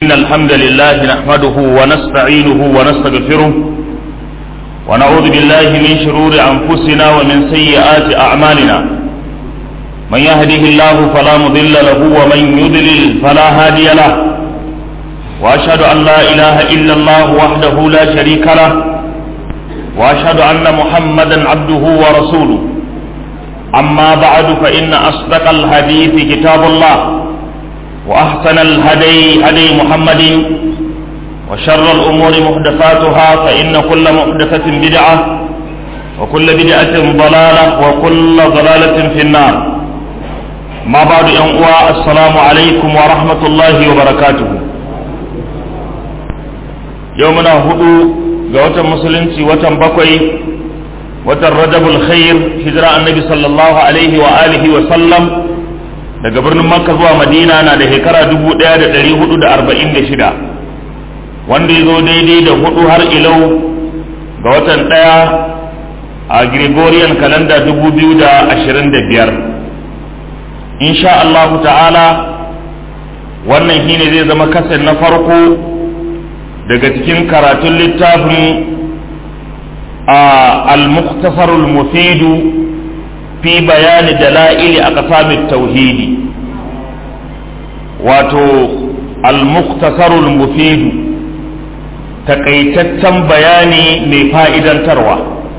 إن الحمد لله نحمده ونستعينه ونستغفره ونعوذ بالله من شرور أنفسنا ومن سيئات أعمالنا من يهده الله فلا مضل له ومن يضلل فلا هادي له وأشهد أن لا إله إلا الله وحده لا شريك له وأشهد أن محمدا عبده ورسوله أما بعد فإن أصدق الحديث كتاب الله وأحسن الهدي هدي محمد وشر الأمور محدثاتها فإن كل محدثة بدعة وكل بدعة ضلالة وكل ضلالة في النار ما بعد أنقوى السلام عليكم ورحمة الله وبركاته يومنا هدو جوة مسلمتي وتم بقوي وتم رجب الخير هجرة النبي صلى الله عليه وآله وسلم daga birnin makka zuwa madina na da shekara 1446 wanda ya zo daidai da hudu har ilau ga watan daya a gregorian kalanda 2025 insha Allah ta'ala wannan shine zai zama kasar na farko daga cikin karatun littafin al-mukhtasarul mufidu fi bayani dala'ili a ƙasamin tauhidi wato al-muktasarul mufidu takaitaccen bayani mai fa'idantarwa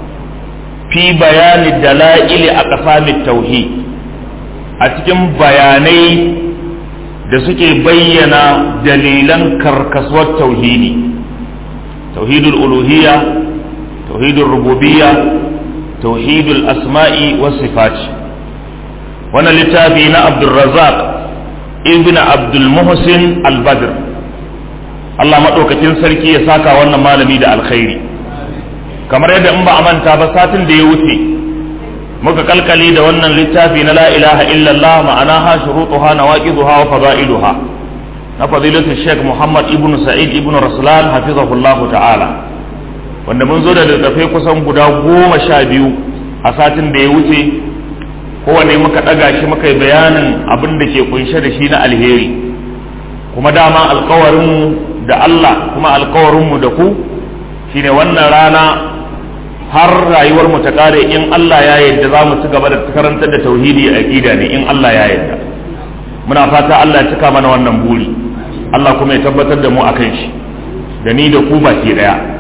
fi bayani dala'ili a ƙasamin tauhid a cikin bayanai da suke bayyana dalilan karkasuwar tauhidi tauhidul uluhiyya tauhidul rububiyya توحيد الأسماء والصفات وانا لتابعنا عبد الرزاق ابن عبد المحسن البدر Allah maɗaukacin sarki ya saka wannan malami da alkhairi kamar yadda in ba a manta ba satin da ya wuce muka kalkali da wannan littafi na la ilaha illallah ma'anaha shurutuha nawaqiduha wa fadailuha na fadilatu Sheikh Muhammad ibn Sa'id ibn Raslan hafizahullahu ta'ala wanda mun zo da littattafai kusan guda goma sha biyu a satin da ya wuce kowane muka ɗaga shi muka yi bayanin abin da ke kunshe da shi na alheri kuma dama alkawarinmu da Allah kuma alkawarinmu da ku shine wannan rana har rayuwar mu ta kare in Allah ya yarda za mu ci gaba da karantar da tauhidi a aqida ne in Allah ya yarda muna fata Allah ya cika mana wannan buri Allah kuma ya tabbatar da mu akan shi da ni da ku baki daya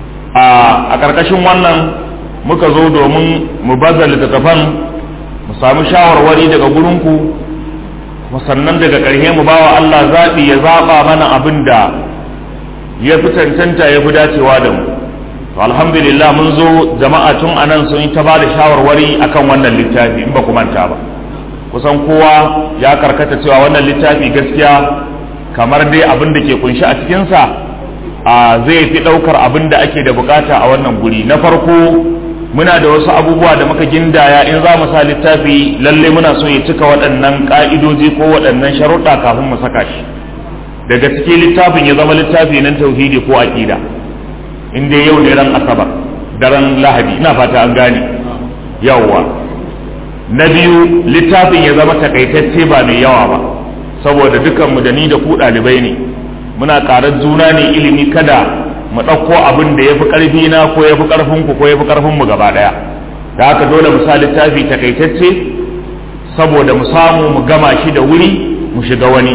a ƙarƙashin wannan muka zo domin mu baza littattafan mu samu shawarwari daga gurinku sannan daga ƙarshe mu bawa Allah zaɓi ya zaɓa mana abin da ya fi cancanta ya fi dacewa da mu to alhamdulillah mun zo jama'a tun anan sun yi ta ba da shawarwari akan wannan littafi in ba ku manta ba kusan kowa ya karkata cewa wannan littafi gaskiya kamar dai abin da ke kunshi a cikinsa a zai fi ɗaukar abin da ake da bukata a wannan guri na farko muna da wasu abubuwa da muka gindaya in za mu sa littafi lalle muna so ya cika waɗannan ƙa'idoji ko waɗannan sharuɗa kafin mu saka shi daga cikin littafin ya zama littafi nan tauhidi ko aƙida in dai yau ne ran asabar daren lahadi ina fata an gane yawwa na biyu littafin ya zama takaitacce ba mai yawa ba saboda dukanmu da ni da ku ɗalibai ne muna karar juna ne ilimi kada mu ɗauko abin da ya fi ƙarfi na ko ya fi ƙarfin ku ko ya fi ƙarfin mu gaba ɗaya da haka dole mu sa littafi takaitacce saboda mu samu mu gama shi da wuri mu shiga wani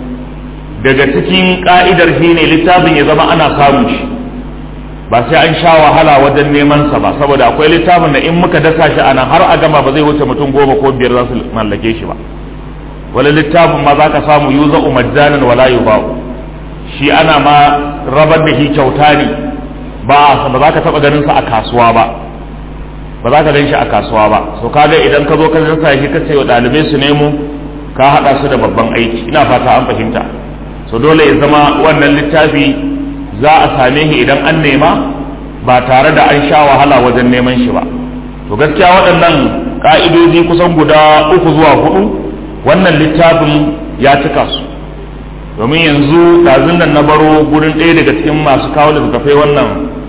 daga cikin ƙa'idar shi ne littafin ya zama ana samun shi ba sai an sha wahala wajen neman sa ba saboda akwai littafin da in muka dasa shi anan har a gama ba zai wuce mutum goma ko biyar za su mallake shi ba wani littafin ma za ka samu yuza umajjanan wala yuba'u shi ana ma rabar da shi kyauta ne ba ba za ka taba ganin sa a kasuwa ba ba za ka gan shi a kasuwa ba so kaga idan ka zo ka zanta shi ka ce wa dalibai su nemo ka hada su da babban aiki ina fata an fahimta so dole ya zama wannan littafi za a same shi idan an nema ba tare da an sha wahala wajen neman shi ba to gaskiya waɗannan ka'idoji kusan guda uku zuwa hudu wannan littafin ya cika su domin yanzu ɗazun nan na baro gurin ɗaya daga cikin masu kawo littattafai wannan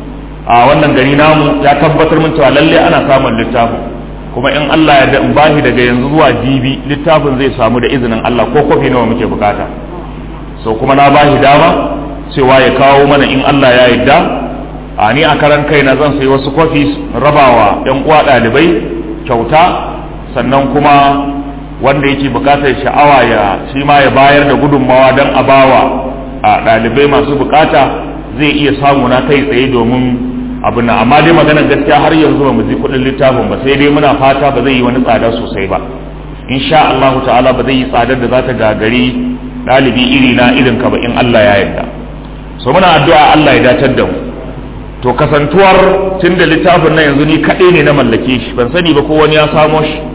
a wannan gari namu ya tabbatar min cewa lalle ana samun littafin kuma in Allah ya in bashi daga yanzu zuwa jibi littafin zai samu da izinin Allah ko kofi nawa muke bukata so kuma na bashi dama cewa ya kawo mana in Allah ya yarda a ni a karan kaina zan sayi wasu kwafis rabawa yan uwa ɗalibai kyauta sannan kuma wanda yake bukatar sha'awa ya shi ma ya bayar da gudunmawa don a bawa a ɗalibai masu bukata zai iya samu na kai tsaye domin abin nan amma dai maganar gaskiya har yanzu ba mu ji kuɗin littafin ba sai dai muna fata ba zai yi wani tsada sosai ba insha Allah ta'ala ba zai yi tsadar da za ta gagari ɗalibi iri na irin ka ba in Allah ya yarda so muna addu'a Allah ya datar da mu to kasantuwar tun da littafin nan yanzu ni kaɗai ne na mallake shi ban sani ba ko wani ya samo shi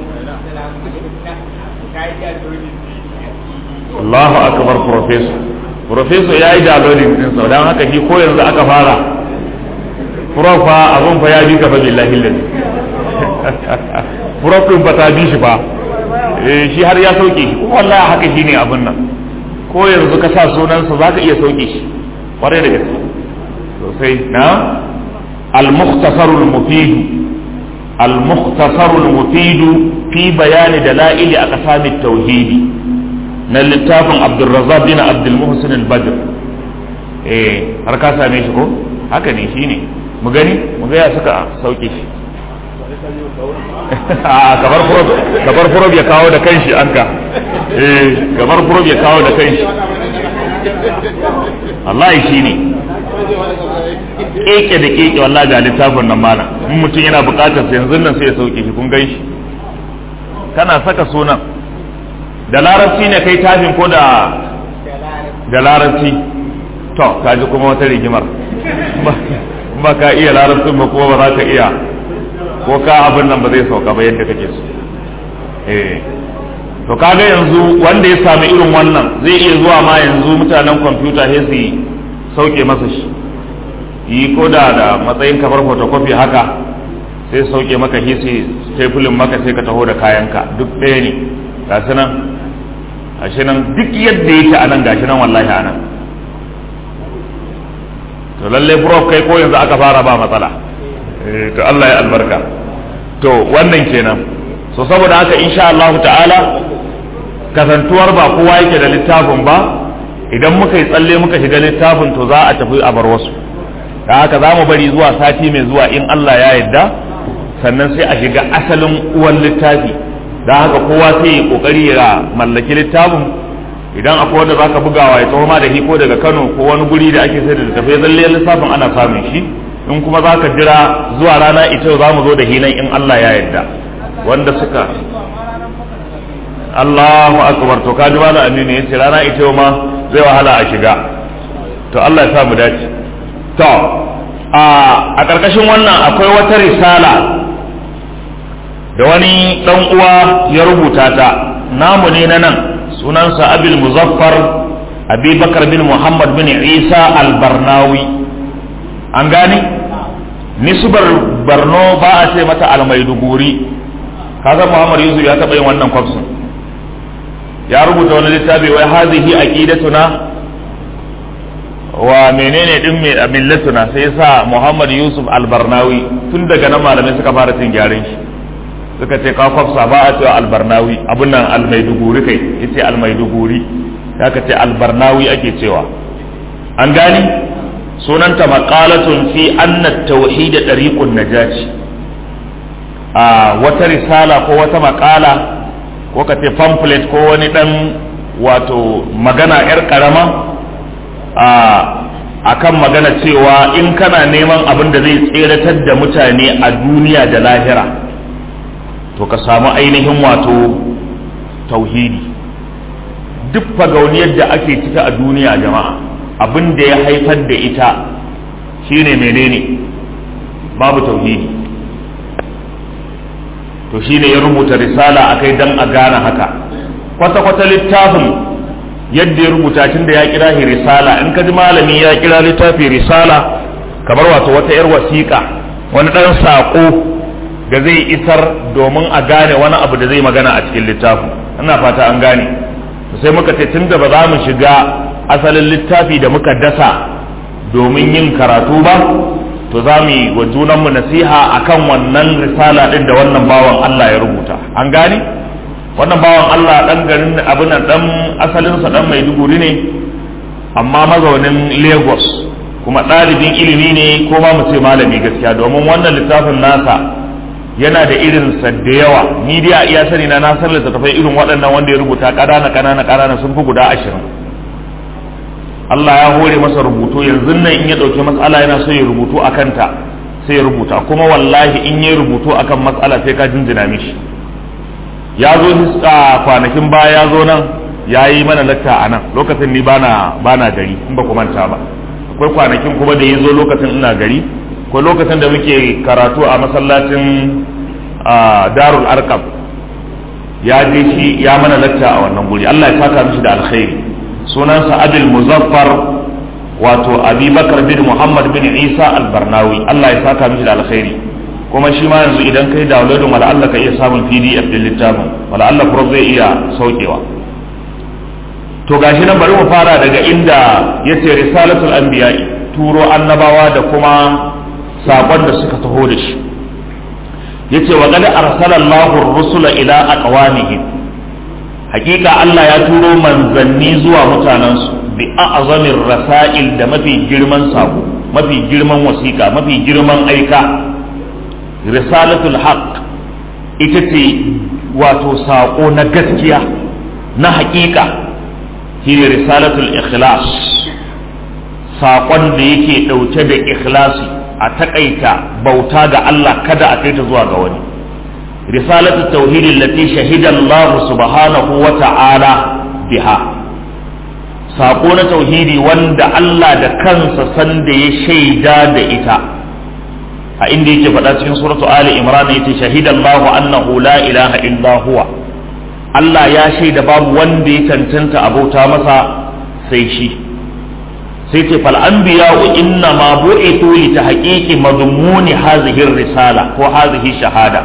Allahu akbar professor professor ya yi downloading din sa dan haka shi ko yanzu aka fara prof fa abun fa ya bi ka fa billahi lillahi prof din fa ta bi shi fa eh shi har ya sauke shi kuma wallahi haka shine abun nan ko yanzu ka sa sunan sa zaka iya sauke shi kwarai da gaske sosai na al-mukhtasar al-mufid al-mukhtasar al-mufid fi bayan dalail aqsam at-tauhid na littafin Abdulrazzaq bin Abdul Muhsin al-Badr eh har ka same shi ko haka ne shine mu gani mu ga ya suka sauke shi a kabar furob kabar furob ya kawo da kanshi anka eh kabar furob ya kawo da kanshi wallahi shine keke da keke wallahi ga littafin nan mana in mutum yana bukatar sa yanzu nan sai ya sauke shi kun gan shi kana saka sunan da larabci ne kai tafin ko da da larabci to kaji kuma wata rigimar ba ka iya larabcin ba kuma ba za ka iya ko ka abin nan ba zai sauka ba yadda kake so eh to kaga yanzu wanda ya sami irin wannan zai iya zuwa ma yanzu mutanen kwamfuta sai su sauke masa shi yi ko da da matsayin kamar photocopy haka sai sauke maka shi sai stapling maka sai ka taho da kayanka duk ɗaya ne gashi nan gashi nan duk yadda yake a nan gashi nan wallahi a nan to lalle prof kai ko yanzu aka fara ba matsala to Allah ya albarka to wannan kenan so saboda haka insha Allah ta'ala kasantuwar ba kowa yake da littafin ba idan muka yi tsalle muka shiga littafin to za a tafi a bar wasu da haka za mu bari zuwa sati mai zuwa in Allah ya yarda sannan sai a shiga asalin uwan littafi da haka kowa sai ya kokari ya mallaki littafin idan akwai wanda zaka bugawa ya tsawo ma da hiko daga Kano ko wani guri da ake sai da littafai zalle lissafin ana samun shi in kuma zaka jira zuwa rana ita za mu zo da hinan in Allah ya yarda wanda suka Allahu akbar to kaji malam Aminu yace rana ita ma zai wahala a shiga to Allah ya sa mu dace to a a karkashin wannan akwai wata risala da wani dan uwa ya rubuta ta namu ne na nan sunansa abil muzaffar abi bakar bin muhammad bin isa albarnawi an gane nisbar barno ba a ce mata almaiduguri kaga muhammad yusuf ya taɓa yin wannan kwafsin ya rubuta wani littafi wai hazihi aqidatuna wa menene din mai millatuna sai sa muhammad yusuf albarnawi tun daga nan malamai suka fara cin gyaran shi suka ce ka kwafsa ba a cewa albarnawi abin nan almaiduguri kai yace almaiduguri ya ka ce albarnawi ake cewa an gani sunanta maqalatun fi anna tauhid tariqun najati a wata risala ko wata makala ko ka ce pamphlet ko wani dan wato magana yar karama a akan magana cewa in kana neman abin da zai tseratar da mutane a duniya da lahira to ka samu ainihin wato tauhidi duk fagauniyar da ake cika a duniya jama'a abin da ya haifar da ita shine menene babu tauhidi to shine ya rubuta risala akai dan a gane haka kwata-kwata littafin yadda ya rubuta tun da ya kira shi risala in ka ji malami ya kira littafi risala kamar wato wata 'yar wasiƙa wani ɗan saƙo da zai isar domin a gane wani abu da zai magana a cikin littafin ina fata an gane sai muka ce tunda ba za mu shiga asalin littafi da muka dasa domin yin karatu ba to za mu yi wa junanmu nasiha akan wannan risala din da wannan bawan Allah ya rubuta an gane wannan bawan Allah dan garin abin dan asalinsa dan Maiduguri ne amma mazaunin lagos kuma ɗalibin ilimi ne ko ma mu ce malami gaskiya domin wannan littafin nasa yana da irin sa da yawa ni dai a iya sani na na san littattafai irin waɗannan wanda ya rubuta ƙanana ƙanana ƙanana sun fi guda ashirin Allah ya hore masa rubutu yanzu nan in ya ɗauki matsala yana so ya rubutu a kanta sai ya rubuta kuma wallahi in ya rubutu akan matsala sai ka jinjina mishi ya zo a kwanakin baya ya zo nan ya yi mana latta a nan lokacin ni bana bana gari in ba ku manta ba akwai kwanakin kuma da ya zo lokacin ina gari ko lokacin da muke karatu a masallacin darul arkam ya je shi ya mana latta a wannan guri Allah ya saka mishi da alkhairi sunansa abil muzaffar wato abubakar bin muhammad bin isa albarnawi Allah ya saka mishi da alkhairi kuma shi ma yanzu idan kai downloading wala Allah ka iya samun pdf din littafin wala Allah pro zai iya saukewa to gashi nan bari mu fara daga inda yace risalatul anbiya'i turo annabawa da kuma sakon da suka taho da shi yace wa qad arsala Allahu ar-rusula ila aqwamihim hakika Allah ya turo manzanni zuwa mutanensu bi a'zamir rasail da mafi girman sako mafi girman wasiƙa mafi girman aika risalatul haqq ita ce wato sako na gaskiya na hakika shine risalatul ikhlas saƙon da yake ɗauke da ikhlasi a taƙaita bauta ga Allah kada a kai ta zuwa ga wani risalatu tauhidin lati shahida Allah subhanahu wa ta'ala biha saƙo na tauhidi wanda Allah da kansa sanda ya shaida da ita a inda yake faɗa cikin suratu Ali Imran yace shahida Allah annahu la ilaha illa huwa Allah ya shaida babu wanda ya cancanta abauta masa sai shi sai ce fal anbiya'u inna ma bu'ithu li tahqiqi madmuni hadhihi risala ko hadhihi shahada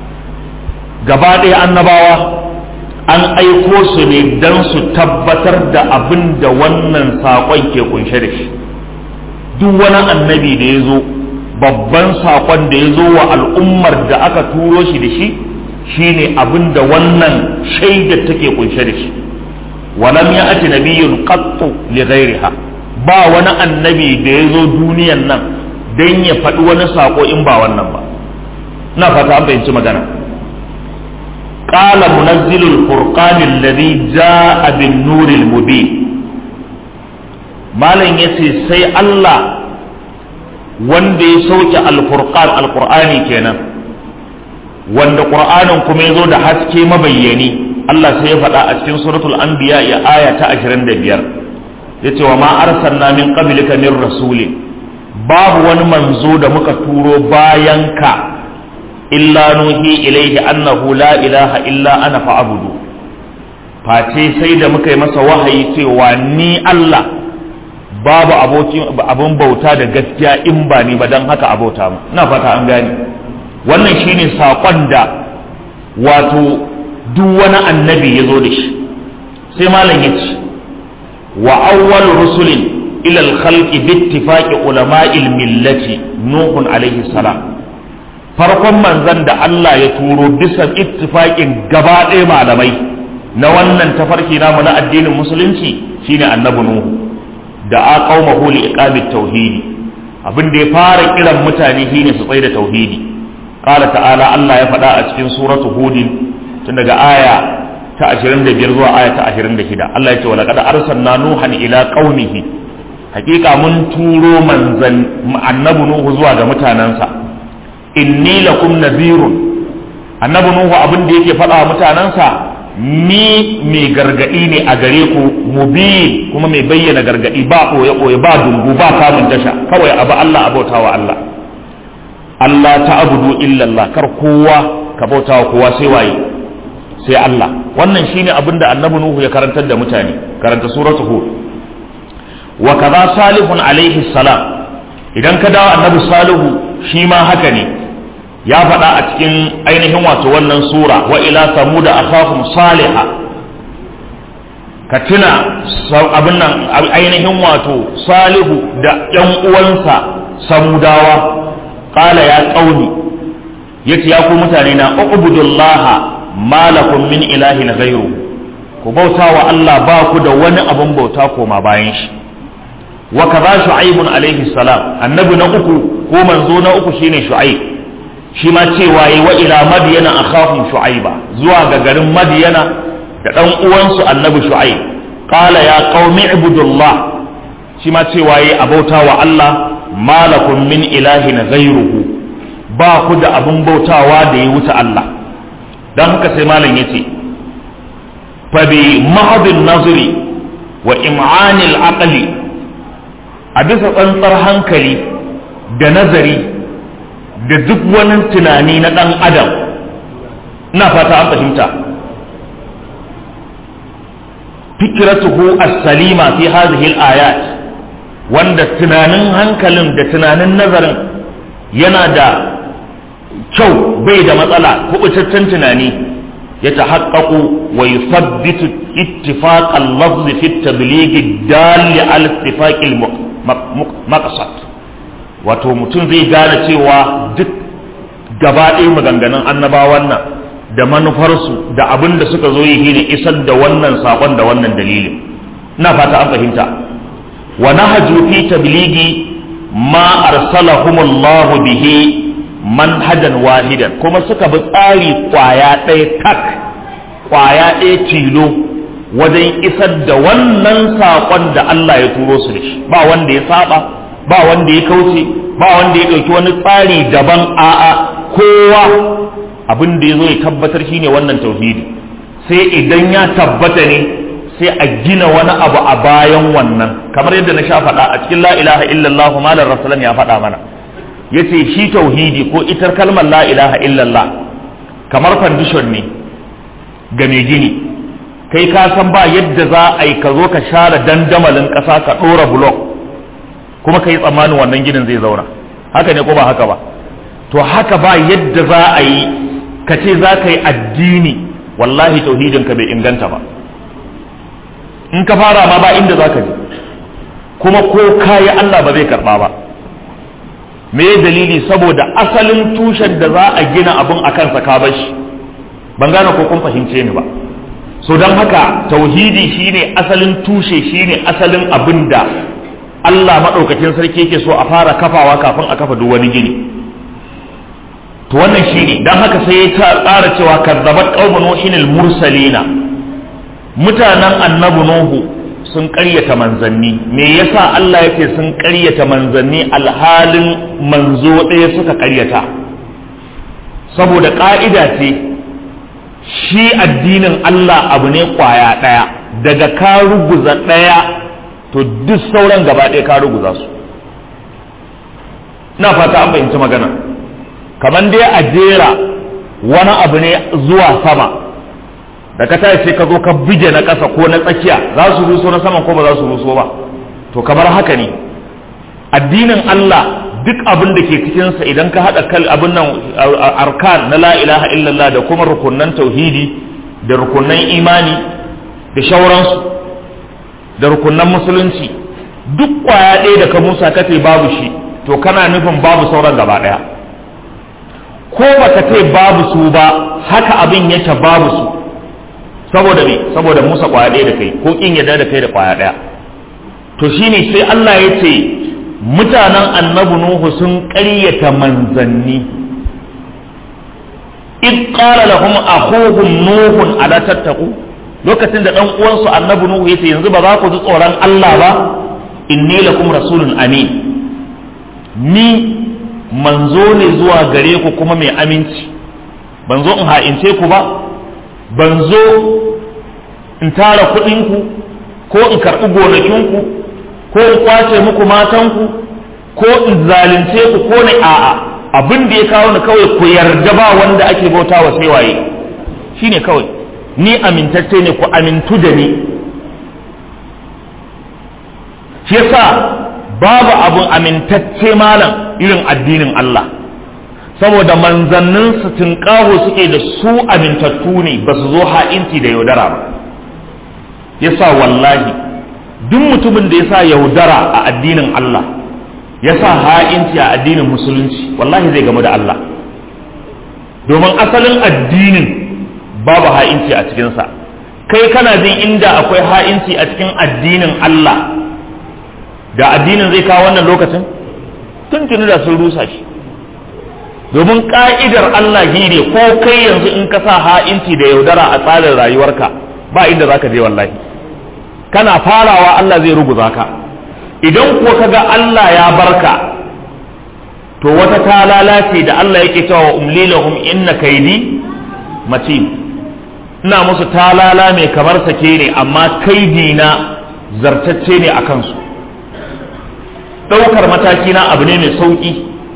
gaba ɗaya annabawa an aiko su ne don su tabbatar da abin da wannan saƙon ke kunshe da shi duk wani annabi da ya zo babban saƙon da ya zo wa al'ummar da aka turo shi da shi shine abin da wannan shaidar take kunshe da shi walam ya ati nabiyyun qattu li ghairiha ba wani annabi da ya zo duniyan nan don ya faɗi wani saƙo in ba wannan ba na fata an fahimci magana قال منزل الفرقان الذي جاء بالنور المبين malam ya ce sai Allah wanda ya sauke alfurqan alqur'ani kenan wanda qur'anin kuma ya zo da haske mabayyani Allah sai ya faɗa a cikin suratul anbiya ya aya ta 25 yace wa ma arsalna min qablika min rasulin babu wani manzo da muka turo bayan ka illa nuhi ilaihi annahu la ilaha illa ana fa'budu face sai da muka yi masa wahayi cewa ni Allah babu abokin abun bauta da gaskiya in ba ni ba dan haka abota mu ina fata an gane wannan shine sakon da wato duk wani annabi ya zo da shi sai malam ya ce wa awwal rusulin ila al-khalqi bi ittifaqi ulama'il millati nuhun alaihi salam farkon manzan da Allah ya turo bisa ittifaƙin gaba ɗaya malamai na wannan tafarki namu na addinin musulunci shine annabi nuhu da a qaumahu li iqamit tauhidi abin da ya fara kiran mutane shine su tsaye da tauhidi qala ta'ala Allah ya faɗa a cikin suratu hudin tun daga aya ta 25 zuwa aya ta 26 Allah ya ce wa laqad arsalna nuhan ila qaumihi hakika mun turo manzan annabi nuhu zuwa ga mutanansa inni lakum nadhirun annabi nuhu abin da yake faɗa mutanensa ni mai gargadi ne a gare ku mubin kuma mai bayyana gargadi ba koye koye ba dungu ba kamun tasha kawai abu Allah abautawa Allah Allah ta abudu illallah kar kowa ka bautawa kowa sai waye sai Allah wannan shine abin da annabi nuhu ya karantar da mutane karanta suratu hud wa kaza salihun alaihi salam idan ka dawo annabi salihu shi ma haka ne ya faɗa a cikin ainihin wato wannan sura wa ila samuda akhahum saliha ka tuna abin nan ainihin wato salihu da ƴan uwansa samudawa qala ya qauli yace ya ku mutane na ubudullaha malakum min ilahin ghayru ku bauta wa Allah ba ku da wani abun bauta koma bayan shi wa kaza shu'aibun alaihi salam annabi na uku ko manzo na uku shine shu'aib shi ma cewa yi wa ila madiyana akhahum shu'aiba zuwa ga garin madiyana da dan uwansu annabi shu'aib qala ya qaumi ibudullah shi ma cewa yi abauta wa Allah malakum min ilahin ghayruhu ba ku da abin bautawa da ya wuce Allah dan haka sai malam yace fa bi mahdin nazri wa im'anil aqli a bisa tsantsar hankali da nazari da duk wani tunani na ɗan adam ina fata an fahimta fikiratuhu as-salima fi hadhihi al-ayat wanda tunanin hankalin da tunanin nazarin yana da kyau bai da matsala kubutaccen tunani ya tahaqqaqu wa yuthabbitu ittifaq al-lafz fi at-tabligh ad-dal ala ittifaq al-maqsad wato mutum zai gane cewa duk gaba ɗaya maganganun annabawan nan da manufarsu da abin da suka zo yi ne isar da wannan saƙon da wannan dalilin ina fata an fahimta wa nahaju fi tabligi ma arsalahumullahu bihi manhajan wahidan kuma suka bi tsari kwaya ɗaya tak kwaya ɗaya tilo wajen isar da wannan saƙon da Allah ya turo su da shi ba wanda ya saba ba wanda ya kauce ba wanda ya ɗauki wani tsari daban a'a kowa abin da ya zo ya tabbatar shine wannan tauhidi sai idan ya tabbata ne sai a gina wani abu a bayan wannan kamar yadda na sha faɗa a cikin la ilaha illallah malar rasulan ya faɗa mana yace shi tauhidi ko itar kalmar la ilaha illallah kamar foundation ne ga mai gini kai ka san ba yadda za a yi ka zo ka share dandamalin ƙasa ka ɗora block kuma ka yi tsammanin wannan ginin zai zauna haka ne ko ba haka ba to haka ba yadda za a yi ka ce za ka yi addini wallahi tauhidin ka bai inganta ba in ka fara ma ba inda za ka je kuma ko kayi Allah ba zai karba ba me dalili saboda asalin tushen da za a gina abun a kansa ka bashi ban gane ko kun fahimce ni ba so don haka tauhidi shine asalin tushe shine asalin abin da Allah maɗaukakin sarki yake so a fara kafawa kafin a kafa duk wani gini to wannan shine dan haka sai ya tsara cewa kazzabat qaumun nuhin mursalina mutanen annabi nuhu sun ƙaryata manzanni me yasa Allah yake sun ƙaryata manzanni alhalin manzo ɗaya suka ƙaryata saboda ƙa'ida ce shi addinin Allah abu ne ƙwaya ɗaya daga ka ruguza ɗaya to duk sauran gaba ɗaya ka ruguza su na fata an fahimci magana kamar dai a jera wani abu ne zuwa sama da ka tashi sai ka zo ka bige na ƙasa ko na tsakiya za su ruso na saman ko ba za su ruso ba to kamar haka ne addinin Allah duk abin da ke cikinsa idan ka haɗa kal abin nan arkan na la ilaha illallah da kuma rukunan tauhidi da rukunan imani da shauransu da rukunan musulunci duk kwaya ɗaya da ka musa kace babu shi to kana nufin babu sauran gaba ɗaya ko baka ce babu su ba haka abin yake babu su saboda me saboda musa kwaya ɗaya da kai ko kin yadda da kai da kwaya ɗaya to shine sai Allah ya ce mutanen annabi nuhu sun ƙaryata manzanni id qala lahum akhuhum nuhun ala tattaqu lokacin da dan uwansu annabi nuhu yace yanzu ba za ku ji tsoron Allah ba inni lakum rasulun amin ni manzo ne zuwa gare ku kuma mai aminci ban zo in ha'ince ku ba ban zo in tara kuɗinku ko in karɓi gonakinku ko in kwace muku matanku ko in zalunce ku ko na a'a abin da ya kawo ni kawai ku yarda ba wanda ake bauta wa sai waye shine kawai ni amintacce ne ku amintu da ni shi yasa babu abun amintacce malam irin addinin Allah saboda manzannin su tunƙaho suke da su amintattu ne ba su zo ha'inci da yaudara ba yasa wallahi duk mutumin da ya sa yaudara a addinin Allah ya sa ha'inci a addinin musulunci wallahi zai gamu da Allah domin asalin addinin babu ha'inci a cikinsa kai kana jin inda akwai ha'inci a cikin addinin Allah da addinin zai kawo wannan lokacin tuntuni da sun rusa shi domin ka'idar Allah shi ne ko kai yanzu in ka sa ha'inci da yaudara a tsarin rayuwarka ba inda za ka je wallahi kana farawa Allah zai ruguza ka idan kuwa ka ga Allah ya barka to wata ta lalace da Allah yake cewa umli lahum inna kaidi matin ina musu talala mai kamar sake ne amma kaidi na zartacce ne a kansu ɗaukar mataki na abu ne mai sauƙi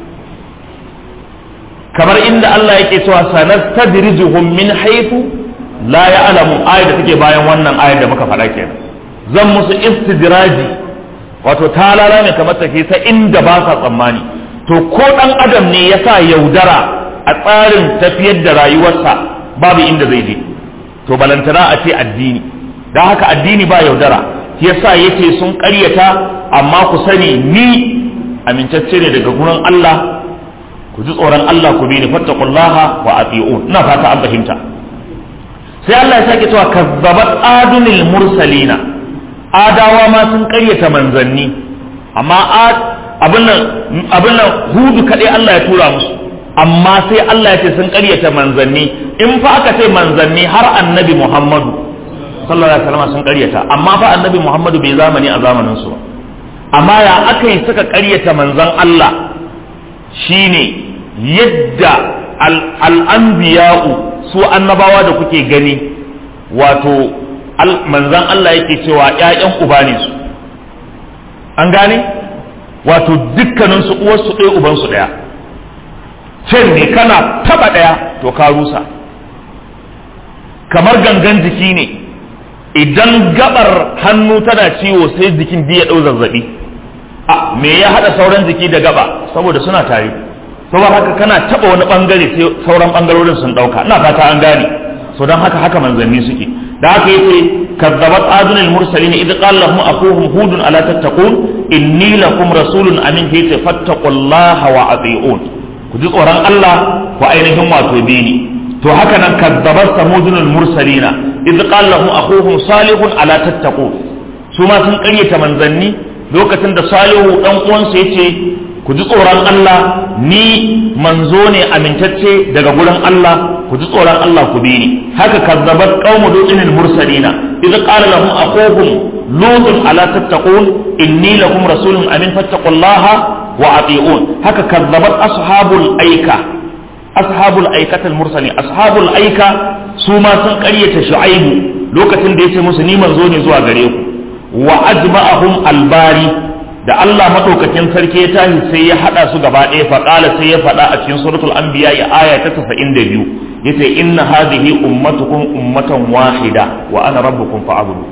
kamar inda Allah yake cewa sanastadrijuhum min haythu la ya'lamu ayat da take bayan wannan ayat da muka faɗa kenan zan musu istidraji wato talala ne kamar take ta inda ba sa tsammani to ko dan adam ne ya sa yaudara a tsarin tafiyar da rayuwarsa babu inda zai je to balantana a ce addini don haka addini ba yaudara yasa yace sun ƙaryata amma ku sani ni amintacce ne daga gurin Allah ku ji tsoron Allah ku bi ni fattaqullaha wa ati'un ina fata an fahimta sai Allah ya sake cewa kazzabat adunil mursalina adawa ma sun ƙaryata manzanni amma abin nan abin nan hudu kadai Allah ya tura musu amma sai Allah ya ce sun ƙaryata manzanni in fa aka ce manzanni har annabi Muhammadu sallallahu alaihi wasallam sun ƙaryata amma fa annabi Muhammadu bai zamani a zamanin su amma ya aka yi suka ƙaryata manzan Allah shine yadda al'anbiya'u su annabawa da kuke gani wato manzan Allah yake cewa ‘ya'yan uba ne su an gane wato dukkaninsu uwarsu ɗaya ubansu ɗaya can ne kana taba ɗaya to ka rusa kamar gangan jiki ne idan gabar hannu tana ciwo sai jikin ya ɗau zazzabi a me ya haɗa sauran jiki da gaba saboda suna tare saboda haka kana taba wani bangare sai sauran bangarorin sun ɗauka ina fata an gane so don haka haka manzanni suke da haka yace kazzabat adunil mursalin idh qala lahum akuhum hudun ala tattaqun inni lakum rasulun amin yace fattaqullaha wa ati'un ku ji tsoron Allah ku ainihin wato bi ni to haka nan kazzabat samudunul mursalina idh qala lahum akuhum salihun ala tattaqun su ma sun ƙaryata manzanni lokacin da salihu dan uwansa yace ku ji tsoron Allah ni manzo ne amintacce daga gurin Allah ku ji tsoron Allah ku bi ni haka kazzabat qaumu lutin mursalina idza qala lahum aquhum lutun ala tattaqun inni lakum rasulun amin fattaqullaha wa ati'un haka kazzabat ashabul aika ashabul aikatal mursali ashabul aika su ma sun ƙaryata shu'aibu lokacin da yace musu ni manzo ne zuwa gare ku wa ajma'ahum albari da Allah madaukakin sarki ya tashi sai ya hada su gaba ɗaya faƙala sai ya faɗa a cikin suratul anbiya ya aya ta 92 yace inna hadhihi ummatukum ummatan wahida wa ana rabbukum fa'budu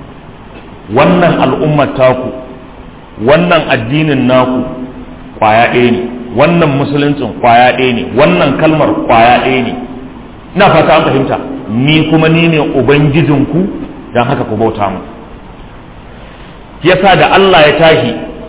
wannan al'ummar taku wannan addinin naku kwaya ɗaya ne wannan musuluncin kwaya ɗaya ne wannan kalmar kwaya ɗaya ne ina fata an fahimta ni kuma ni ne ubangijinku don haka ku bauta mu yasa da Allah ya tashi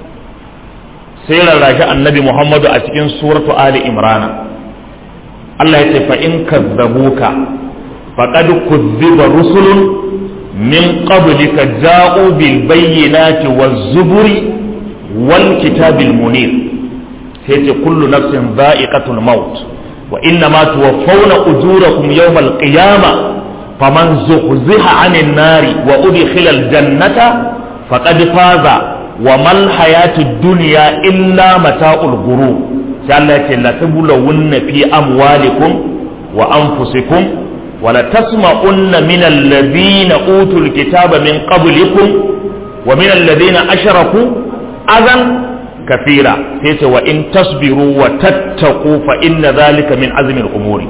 sai rarrashi annabi Muhammadu a cikin suratu Ali Imran Allah ya ce fa in kazzabuka faqad kuzziba rusulun min qablika ja'u bil bayyinati waz zuburi wal kitabil munir sai ce kullu nafsin dha'iqatul maut wa inna ma tuwaffawna ujurakum yawmal qiyamah faman zuhziha 'anil nari wa udkhila al jannata faqad faza wa mal hayatud dunya illa mata'ul ghurur sai Allah ce la tablawunna fi amwalikum wa anfusikum wa la tasma'unna min alladhina utul kitaba min qablikum wa min alladhina ashraku adan kathira sai ce wa in tasbiru wa tattaqu fa inna dhalika min azmi al-umuri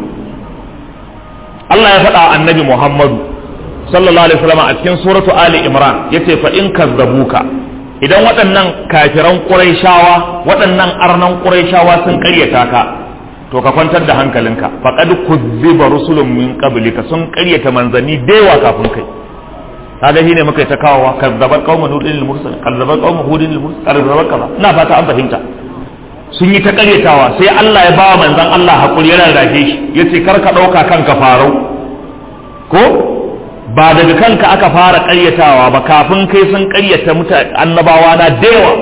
Allah ya faɗa annabi Muhammadu sallallahu alaihi wasallam a cikin suratu ali imran yace fa in kazzabuka idan waɗannan kafiran quraishawa waɗannan arnan quraishawa sun ƙaryata ka to ka kwantar da hankalinka faqad kuzziba rusulun min qablika sun ƙaryata manzanni da yawa kafin kai kaga shine muka yi ta kawowa kazzabat qaumun hudin lil mursal kazzabat qaumun hudin lil mursal kazzabat kaza ina fata an fahimta sun yi ta ƙaryatawa sai Allah ya ba manzon Allah hakuri ya rarrafe shi yace kar ka ɗauka kanka farau ko ba daga kanka aka fara ƙaryatawa ba kafin kai sun ƙaryata mutane annabawa na da yawa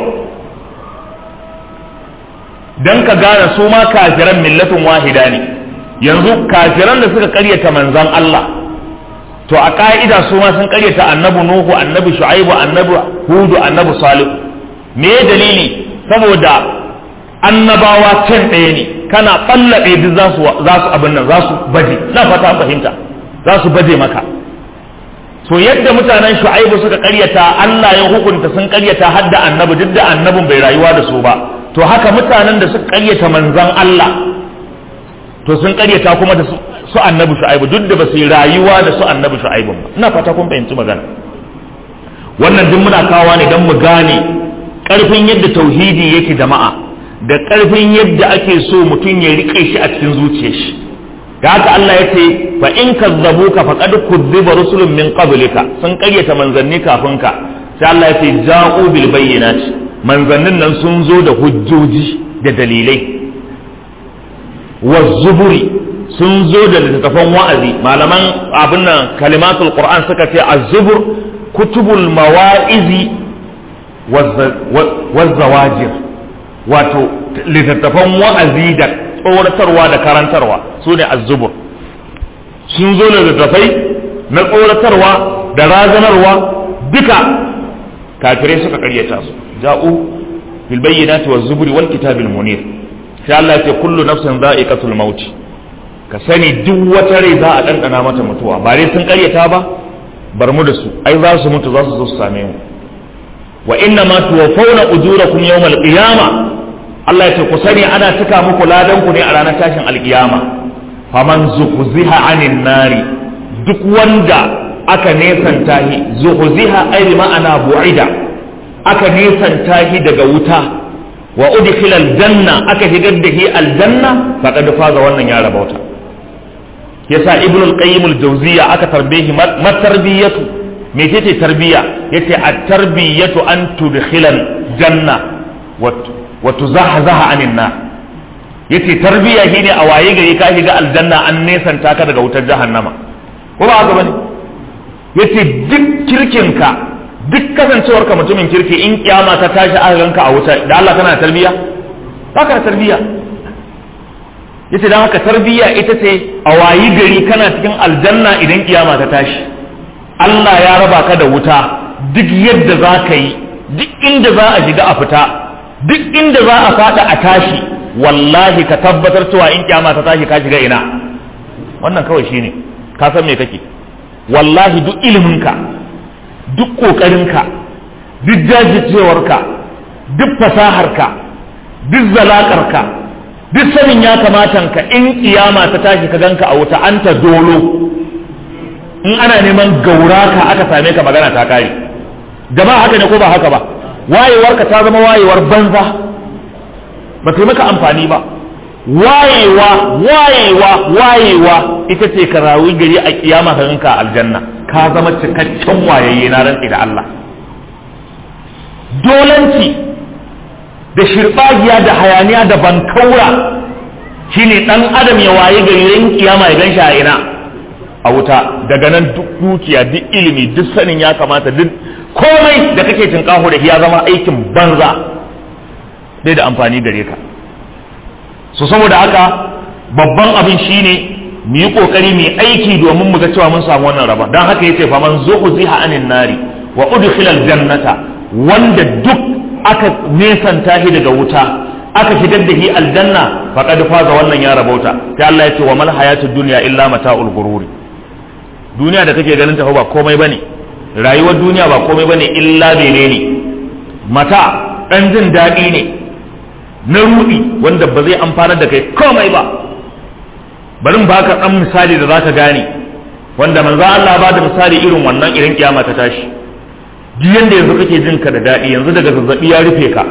dan ka gane su ma kafiran millatin wahida ne yanzu kafiran da suka ƙaryata manzon Allah to a ka'ida su ma sun ƙaryata annabi Nuhu annabi Shu'aibu annabi Hudu annabi Salih me dalili saboda annabawa can ɗaya ne kana ɓallaɓe duk za su abin nan za su baje na fata fahimta za su baje maka so yadda mutanen shu'aibu suka karyata Allah ya hukunta sun karyata har da annabi duk da annabin bai rayuwa da su ba to haka mutanen da suka karyata manzon Allah to sun karyata kuma da su annabi shu'aibu duk da ba su yi rayuwa da su annabi shu'aibu ba ina fata kun fahimci magana wannan duk muna kawo ne don mu gane karfin yadda tauhidi yake jama'a da karfin yadda ake so mutum ya rike shi a cikin zuciyar shi da haka Allah ya ce fa in kazzabuka faqad kuzziba rusulun min qablika sun karyata manzanni kafin ka sai Allah ya ce ja'u bil bayyinati manzannin nan sun zo da hujjoji da dalilai wa zuburi sun zo da littattafan wa'azi malaman abin nan kalimatul qur'an suka ce az-zubur kutubul mawa'izi waz-zawajir wato littattafan wa'azi da tsoratarwa da karantarwa su ne az-zubur sun zo da littattafai na tsoratarwa da razanarwa duka kafirai suka karyata su ja'u bil bayyinati waz zuburi wal kitabil munir sai Allah ya ce kullu nafsin za'iqatul maut ka sani duk wata rai za a dandana mata mutuwa ba dai sun karyata ba bar mu da su ai za su mutu za su zo su same mu wa inna ma tuwaffawna ujurakum yawmal qiyamah Allah ya ce ku sani ana cika muku ladan ku ne a ranar tashin alkiyama faman zuhziha anin nari duk wanda aka nesanta shi zuhziha ai bi ma'ana bu'ida aka nesanta shi daga wuta wa udkhila aljanna aka shigar da shi aljanna faqad faza wannan ya rabauta yasa ibnu al-qayyim al-jawziyya aka tarbihi matarbiyatu me ce tarbiya yace at-tarbiyatu an tudkhila janna wa tuzahzaha anin nar yace tarbiya shine a waye gari ka shiga aljanna an nesanta ka daga wutar jahannama ko ba haka bane yace duk kirkinka duk kasancewar ka mutumin kirki in kiyama ta tashi aka ganka a wuta da Allah kana tarbiya baka tarbiya yace dan haka tarbiya ita ce a wayi gari kana cikin aljanna idan kiyama ta tashi Allah ya raba ka da wuta duk yadda za ka yi duk inda za a shiga a fita duk inda za a fada a tashi wallahi ka tabbatar cewa in kyama ta tashi ka shiga ina wannan kawai shine ka san me kake wallahi duk iliminka duk kokarinka duk jajircewarka duk fasaharka duk zalakarka duk sanin ya kamatan ka in kiyama ta tashi ka ganka a wuta anta dolo in ana neman gauraka aka same ka magana ta kare jama'a haka ne ko ba haka ba wayewarka ta zama wayewar banza ba ta maka amfani ba wayewa wayewa wayewa ita ce ka rawi gari a kiyama ka ganka aljanna ka zama cikakken wayayye na rantsi da Allah dolanci da shirbagiya da hayaniya da bankaura shine dan adam ya waye gari ran kiyama ya ganshi a ina a wuta daga nan duk dukiya duk ilimi duk sanin ya kamata duk komai da kake tinkaho da ya zama aikin banza bai da amfani gare ka so saboda haka babban abin shine mu yi kokari mu aiki domin mu ga cewa mun samu wannan raba dan haka yace fa man zuhziha anin nari wa udkhila aljannata wanda duk aka nesanta shi daga wuta aka shigar da shi aljanna faqad faza wannan ya rabauta sai Allah yace wa mal hayatud dunya illa mata'ul gururi duniya da kake ganin ta ba komai bane rayuwar duniya ba komai bane illa menene mata dan jin daɗi ne na rudi wanda ba zai amfanar da kai komai ba bari in baka dan misali da zaka gane wanda manzo Allah ba da misali irin wannan idan kiyama ta tashi duk yanda yanzu kake jin ka da daɗi yanzu daga zazzabi ya rufe ka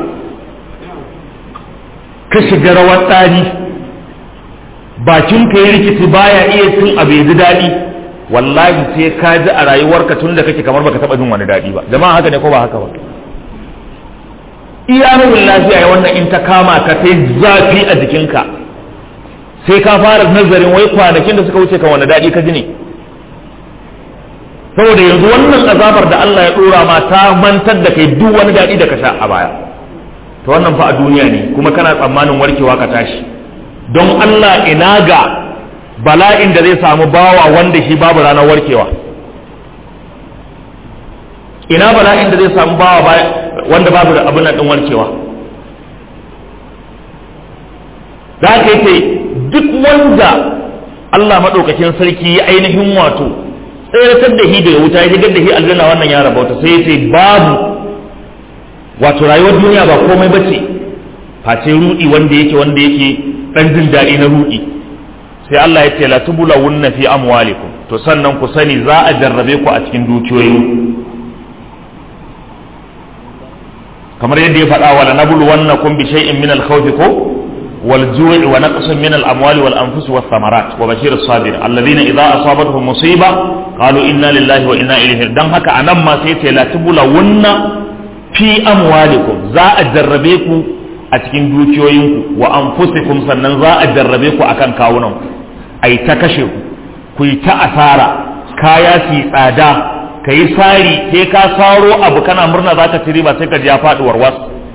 ka shiga rawar tsari bakin ka ya rikici baya iya cin abu ya ji daɗi wallahi sai ka ji a rayuwarka tun da kake kamar baka taba jin wani daɗi ba jama'a haka ne ko ba haka ba iya nufin lafiya ya wannan in ta kama ka sai zafi a jikinka sai ka fara nazarin wai kwanakin da suka wuce kan wani daɗi ka ji ne saboda yanzu wannan azabar da Allah ya dora ma ta mantar da kai duk wani daɗi da ka sha a baya to wannan fa a duniya ne kuma kana tsammanin warkewa ka tashi don Allah ina ga bala'in da zai samu bawa wanda shi babu ranar warkewa ina bala'in da zai samu bawa wanda babu da abin din warkewa za ka yi duk wanda Allah maɗaukakin sarki ya ainihin wato tseratar da shi daga wuta ya shigar da shi aljanna wannan ya rabauta sai ya ce babu wato rayuwar duniya ba komai ba ce face rudi wanda yake wanda yake dan jin daɗi na rudi sai Allah ya ce la tubula wunna fi amwalikum to sannan ku sani za a jarrabe ku a cikin dukiyoyin kamar yadda ya faɗa wala nabulu wannakum bi shay'in min al-khawf ko wal ju'i wa naqsin min al-amwali wal anfus was thamarat wa bashir as-sabir alladhina idha asabatuhum musiba qalu inna lillahi wa inna ilayhi dan haka anan ma sai ce la tubula wunna fi amwalikum za a jarrabe ku a cikin dukiyoyinku wa anfusikum sannan za a jarrabe ku akan kawunan ku ai ta kashe ku ku yi ta asara kaya su tsada ka yi sari sai ka saro abu kana murna za ka ci riba sai ka ji ya faɗi warwas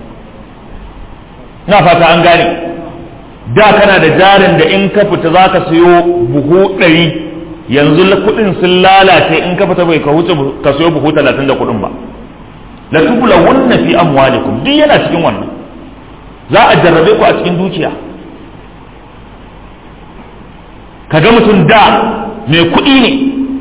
na fata an gane da kana da jarin da in ka fita za ka siyo buhu ɗari yanzu kuɗin sun lalace in ka fita bai ka wuce ka siyo buhu talatin da kuɗin ba la tubula wannan fi amwalikum duk yana cikin wannan za a jarrabe ku a cikin dukiya kaga mutum da mai kuɗi ne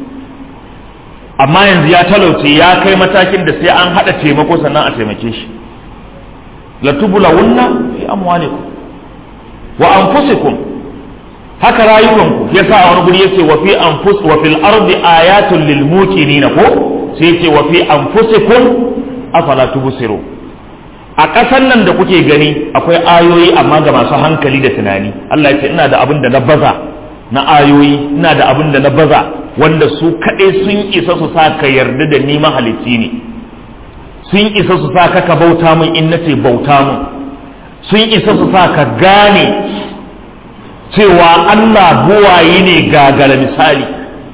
amma yanzu ya talauce ya kai matakin da sai an haɗa taimako sannan a taimake shi la tubula wunna fi amwalikum wa anfusikum haka rayukanku yasa a wani guri yace wa fi anfus wa fil ardi ayatun lil muqinin ko sai yace wa fi anfusikum afala tubsiru a ƙasan nan da kuke gani akwai ayoyi amma ga masu hankali da tunani Allah ya ce ina da abin da na baza na ayoyi ina da abin da na baza wanda su kaɗai sun isa su sa ka yarda da ni mahalicci ne sun isa su sa ka ka bauta min in nace bauta min sun isa su sa ka gane cewa Allah buwayi ne gagara misali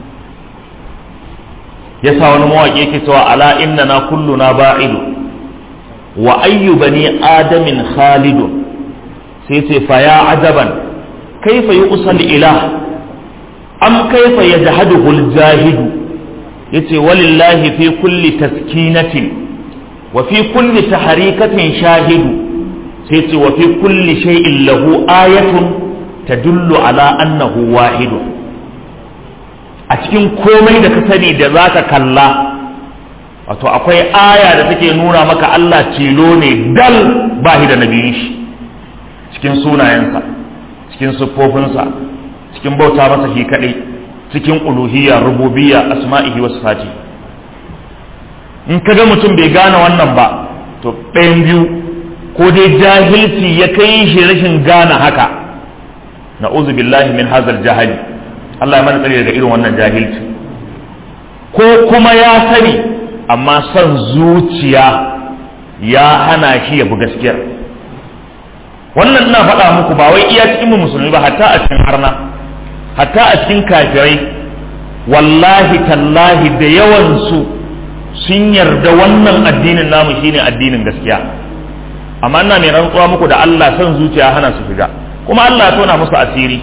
yasa wani mawaƙi yake cewa ala inna na kulluna ba'idu wa ayyu bani adamin khalidun sai ce fa ya ajaban kaifa yu'sal ilah am kaifa yajhaduhu al-jahidu yace walillahi fi kulli taskinatin wa fi kulli taharikatin shahidu sai ce wa fi kulli shay'in lahu ayatun tadullu ala annahu wahidu a cikin komai da ka sani da zaka kalla wato akwai aya da take nuna maka Allah tilo ne dal ba da nabiyin shi cikin sunayensa cikin siffofinsa cikin bauta masa shi kaɗai cikin uluhiyya rububiyya asma'ihi wa sifati in ka ga mutum bai gane wannan ba to ɗayan biyu ko dai jahilci ya kai shi rashin gane haka na'udhu billahi min hazal jahali Allah ya mana tsare daga irin wannan jahilci ko kuma ya sani amma son zuciya ya hana shi ya bi gaskiyar wannan ina faɗa muku ba wai iya cikin musulmi ba hatta a cikin harna hatta a cikin kafirai wallahi tallahi da yawansu sun yarda wannan addinin namu shine addinin gaskiya amma ina mai rantsuwa muku da Allah son zuciya hana su shiga kuma Allah ya tona musu asiri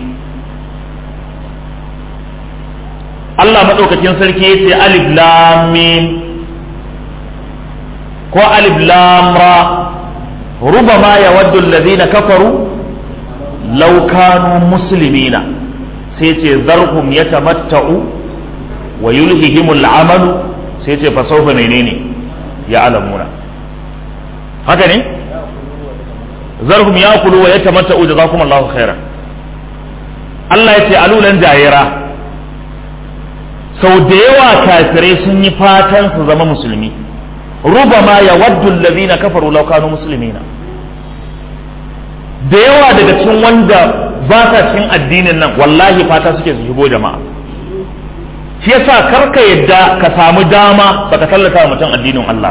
Allah madaukakin sarki ya ce alif lam mim ko alif lam ra ربما يود الذين كفروا لو كانوا مسلمين سيتي ذرهم يتمتعوا ويلههم العمل سيتي فسوف منيني يعلمون haka ne zarhum ya kulu wa ya tamatta'u jazakum Allahu khairan Allah ya ce alulan jayira sau da yawa kafirai sun yi fatan su zama musulmi rubama ya waddu allazina kafaru law kanu muslimina da yawa daga cikin wanda ba sa cikin addinin nan wallahi fata suke su shigo jama'a shi yasa karka yadda ka samu dama baka tallata wa mutum addinin Allah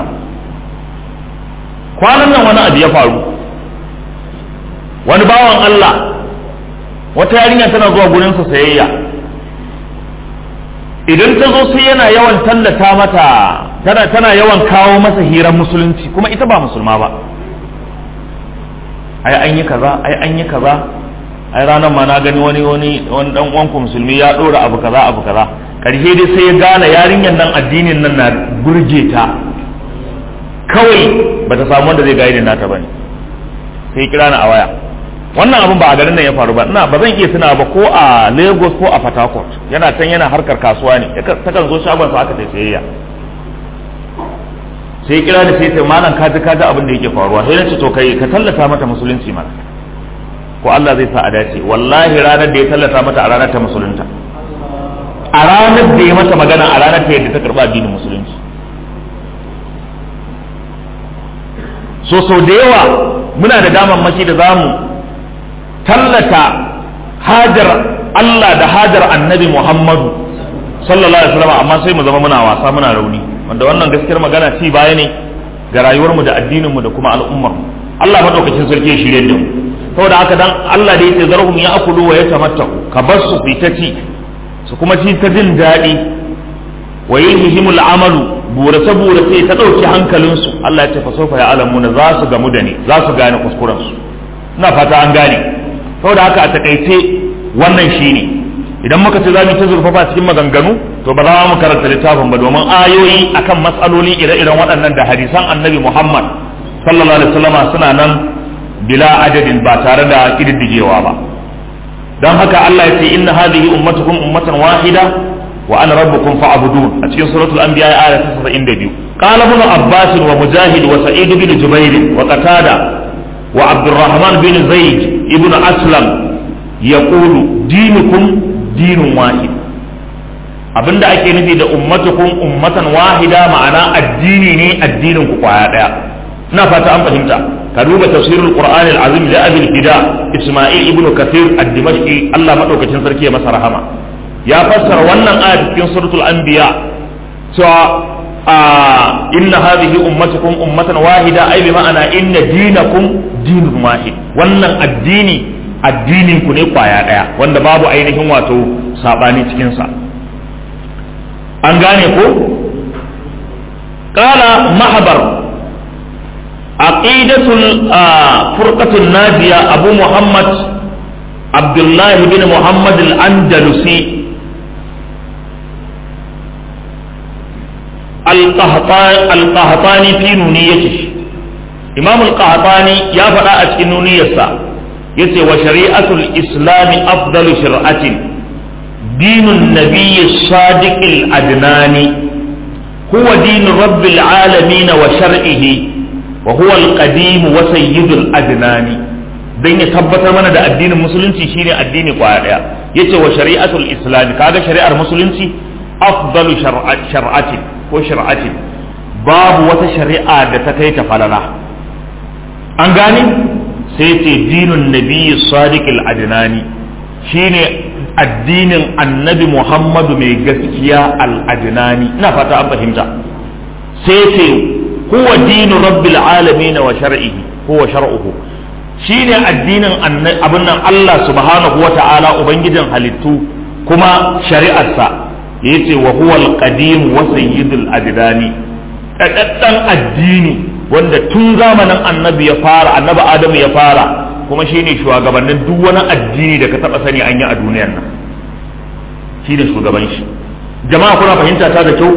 kwanan nan wani abu ya faru wani bawan Allah wata yarinya tana zuwa gurinsa sayayya idan ta zo sai yana yawan tallata mata tana tana yawan kawo masa hirar musulunci kuma ita ba musulma ba ai an yi kaza ai an yi kaza ai ranar ma na gani wani wani wani dan uwanku musulmi ya dora abu kaza abu kaza karshe dai sai ya gane yarinyar nan addinin nan na burge ta kawai bata samu wanda zai gaide nata bane sai ya kira ni a waya wannan abin ba a garin nan ya faru ba ina ba zan iya tuna ba ko a Lagos ko a Port Harcourt yana can yana harkar kasuwa ne ta kan zo shagon sa aka ta sayayya sai kira da sai sai malam ka ji ka ji abin da yake faruwa sai nace to kai ka tallata mata musulunci mana ko Allah zai sa a dace wallahi ranar da ya tallata mata a ranar ta musulunta a ranar da ya mata magana a ranar ta yadda ta karba addinin musulunci so sau da yawa muna da damammaki da zamu tallata hajar Allah da hajar annabi Muhammadu sallallahu alaihi wasallam amma sai mu zama muna wasa muna rauni wanda wannan gaskiyar magana ci baya ne ga rayuwarmu da addininmu da kuma al'ummarmu Allah madaukakin sarki ya shirye da mu saboda haka dan Allah da yake zarhum ya akulu wa yatamatta'u ka bar su fitaci su kuma ci ta jin daɗi wa yihimul amalu burace burace ta ɗauki hankalinsu Allah ya ce fa sofa ya alamuna za su gamu da ni za su gane kuskurensu ina fata an gane saboda haka a takaice wannan shine idan muka ce za mu ta zurfafa cikin maganganu to ba za mu karanta littafin ba domin ayoyi akan matsaloli ire-iren waɗannan da hadisan annabi Muhammad sallallahu alaihi wasallam suna nan bila adadin ba tare da kididdigewa ba don haka Allah ya ce inna hadhihi ummatukum ummatan wahida wa ana rabbukum fa'budun a cikin suratul anbiya aya ta 72 qala ibn abbas wa mujahid wa sa'id bin jubair wa qatada wa abdurrahman bin zaid ibn aslam yaqulu dinukum dinun wahid abinda ake nufi da ummatukum ummatan wahida ma'ana addini ne addinin ku kwaya daya ina fata an fahimta ka duba tafsirul qur'ani al-azim da abul fida isma'il ibnu kathir ad-dimashqi Allah madaukakin sarki ya masa rahama ya fassara wannan aya cikin suratul anbiya cewa inna hadhihi ummatukum ummatan wahida ai bi ma'ana inna dinakum dinun wahid wannan addini addinin ku ne kwaya daya wanda babu ainihin wato sabani cikin sa an gane ko qala mahbar aqidatul furqatul najiya abu muhammad abdullah bin muhammad al-andalusi al-qahtani fi nuniyatihi imam al-qahtani ya faɗa a cikin nuniyarsa yace wa shari'atul islami afdalu shir'atin dinun nabiyyi sadiqil adnani huwa dinu rabbil alamin wa shar'ihi wa huwa al-qadim wa sayyidul adnani dan ya tabbatar mana da addinin musulunci shine addini kwaya daya yace wa shari'atul islami kaga shari'ar musulunci afdalu shar'atin ko shar'atin babu wata shari'a da ta kai ta falala an gane sai ce dinun nabiyyi sadiqil adnani shine addinin annabi muhammadu mai gaskiya al-adnani ina fata an fahimta sai ce huwa dinu rabbil alamin wa shar'ihi huwa shar'uhu shine addinin abin nan Allah subhanahu wa ta'ala ubangijin halittu kuma shari'arsa yace wa huwa al-qadim wa sayyidul adnani daddan addini wanda tun zamanin annabi ya fara annabi adamu ya fara kuma shine shugabannin duk wani addini da ka taba sani an yi a duniyar nan shine shugaban shi jama'a kuna fahimta ta da kyau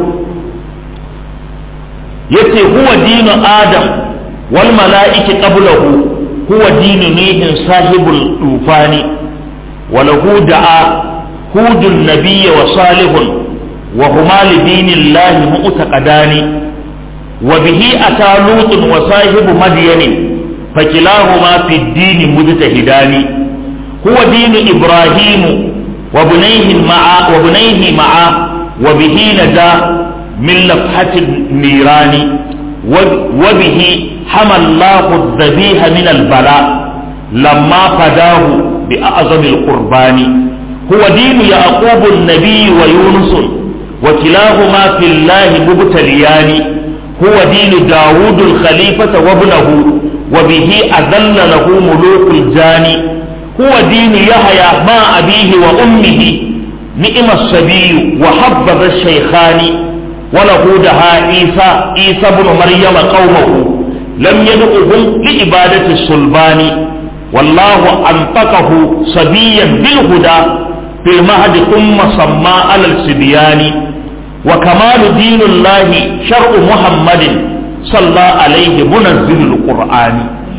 yace huwa dinu adam wal mala'iki qablahu huwa dinu nuhin sahibul tufani wa lahu da'a hudun nabiyya wa salihun wa huma li dinillahi mu'taqadani wa bihi ata lutun wa sahibu madyanin فكلاهما في الدين مجتهدان هو دين إبراهيم وبنيه مع وبنيه معا وبه نجا من لفحة النيران وبه حمى الله الذبيح من البلاء لما فداه بأعظم القربان هو دين يعقوب النبي ويونس وكلاهما في الله مبتليان هو دين داود الخليفة وابنه وبه أذل له ملوك الجان هو دين يحيى مع أبيه وأمه ni'imar sabiyu wa habbaza shaykhani wa lahu daha isa isa ibn maryam qaumahu lam yad'uhum li ibadati sulbani wallahu antaqahu sabiyan bil huda fil mahdi thumma samma ala al-sibyani wa kamalu dinillahi shar'u muhammadin صلى عليه منزل القرآن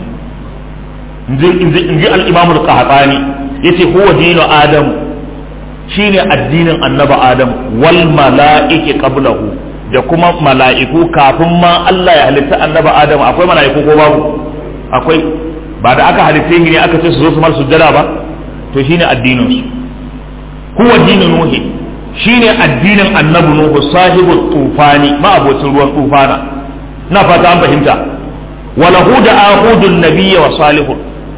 inji al'imamul qahtani yace huwa dinu adam shine addinin annaba adam wal mala'iki qablahu da kuma mala'iku kafin ma Allah ya halitta annaba adam akwai mala'iku ko babu akwai ba da aka halitta ne aka ce su zo su mar sujjada ba to shine addinin su huwa dinu nuhi shine addinin annabi nuhu sahibu tufani ma abocin ruwan tufana na fata an fahimta wala huda ahudun nabiyya wa salihun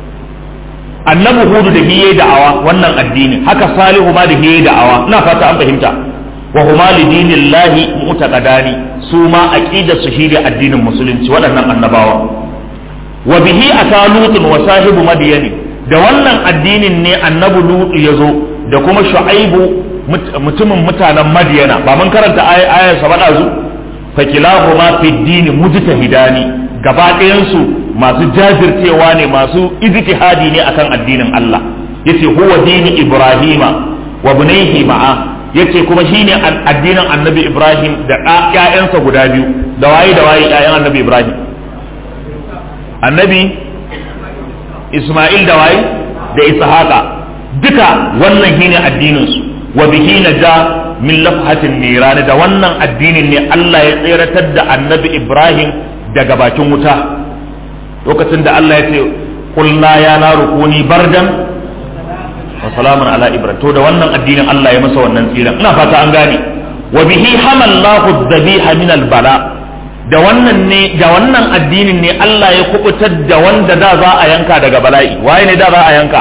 annabi hudu da hiye da'awa wannan addini haka salihu ma da hiye da'awa na fata an fahimta wa huma li dinillahi mu'taqadani su ma aqidar su shine addinin musulunci waɗannan annabawa wa bihi atalutun wa sahibu madyani da wannan addinin ne annabi lutu yazo da kuma shu'aibu mutumin mutanen madyana ba mun karanta ayar sa ba zu fakilahuma fi dini mujtahidani gaba ɗayansu masu jajircewa ne masu ijtihadi ne akan addinin Allah yace huwa dini Ibrahima wa bunayhi ma'a yace kuma shine addinin Annabi Ibrahim da ƴaƴansa guda biyu da waye da waye ƴaƴan Annabi Ibrahim Annabi Isma'il da waye da Ishaqa duka wannan shine addinin su wa bihi naja min lafhatin nirani da wannan addinin ne Allah ya tseratar da annabi Ibrahim daga bakin wuta lokacin da Allah ya ce kulna ya na rukuni bardan wa salamun ala Ibrahim to da wannan addinin Allah ya masa wannan tsira ina fata an gane wa bihi hamallahu dhabiha min bala da wannan ne da wannan addinin ne Allah ya kubutar da wanda da za a yanka daga bala'i waye ne da za a yanka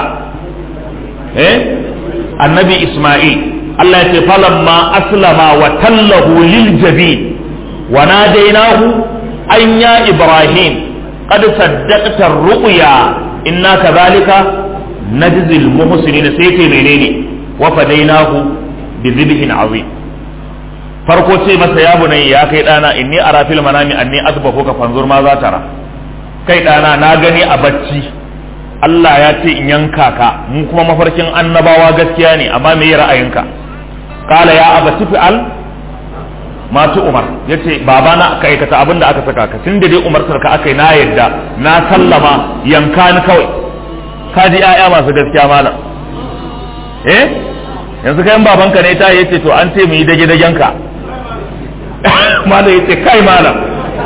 eh annabi Isma'il Allah ya ce falamma aslama wa tallahu lil jabi wa nadainahu an ya ibrahim qad saddaqta ar-ru'ya inna kadhalika najzi al-muhsinin sai ce menene wa fadainahu bi dhibhin azim farko ce masa ya bunai ya kai dana inni ara fil manami anni azbahu ka fanzur ma za tara kai dana na gani a bacci Allah ya ce in yanka ka mu kuma mafarkin annabawa gaskiya ne amma me ra'ayinka kala ya abati fi'al masu umar ya ce babana ka aikata abin da aka saka ka tun da dai umartar ka aka yi na yadda na sallama yanka ni kawai ka ji 'ya'ya masu gaskiya malam eh yanzu kayan babanka ne ta yace to an ce mu yi dage dagen ka malam yace kai malam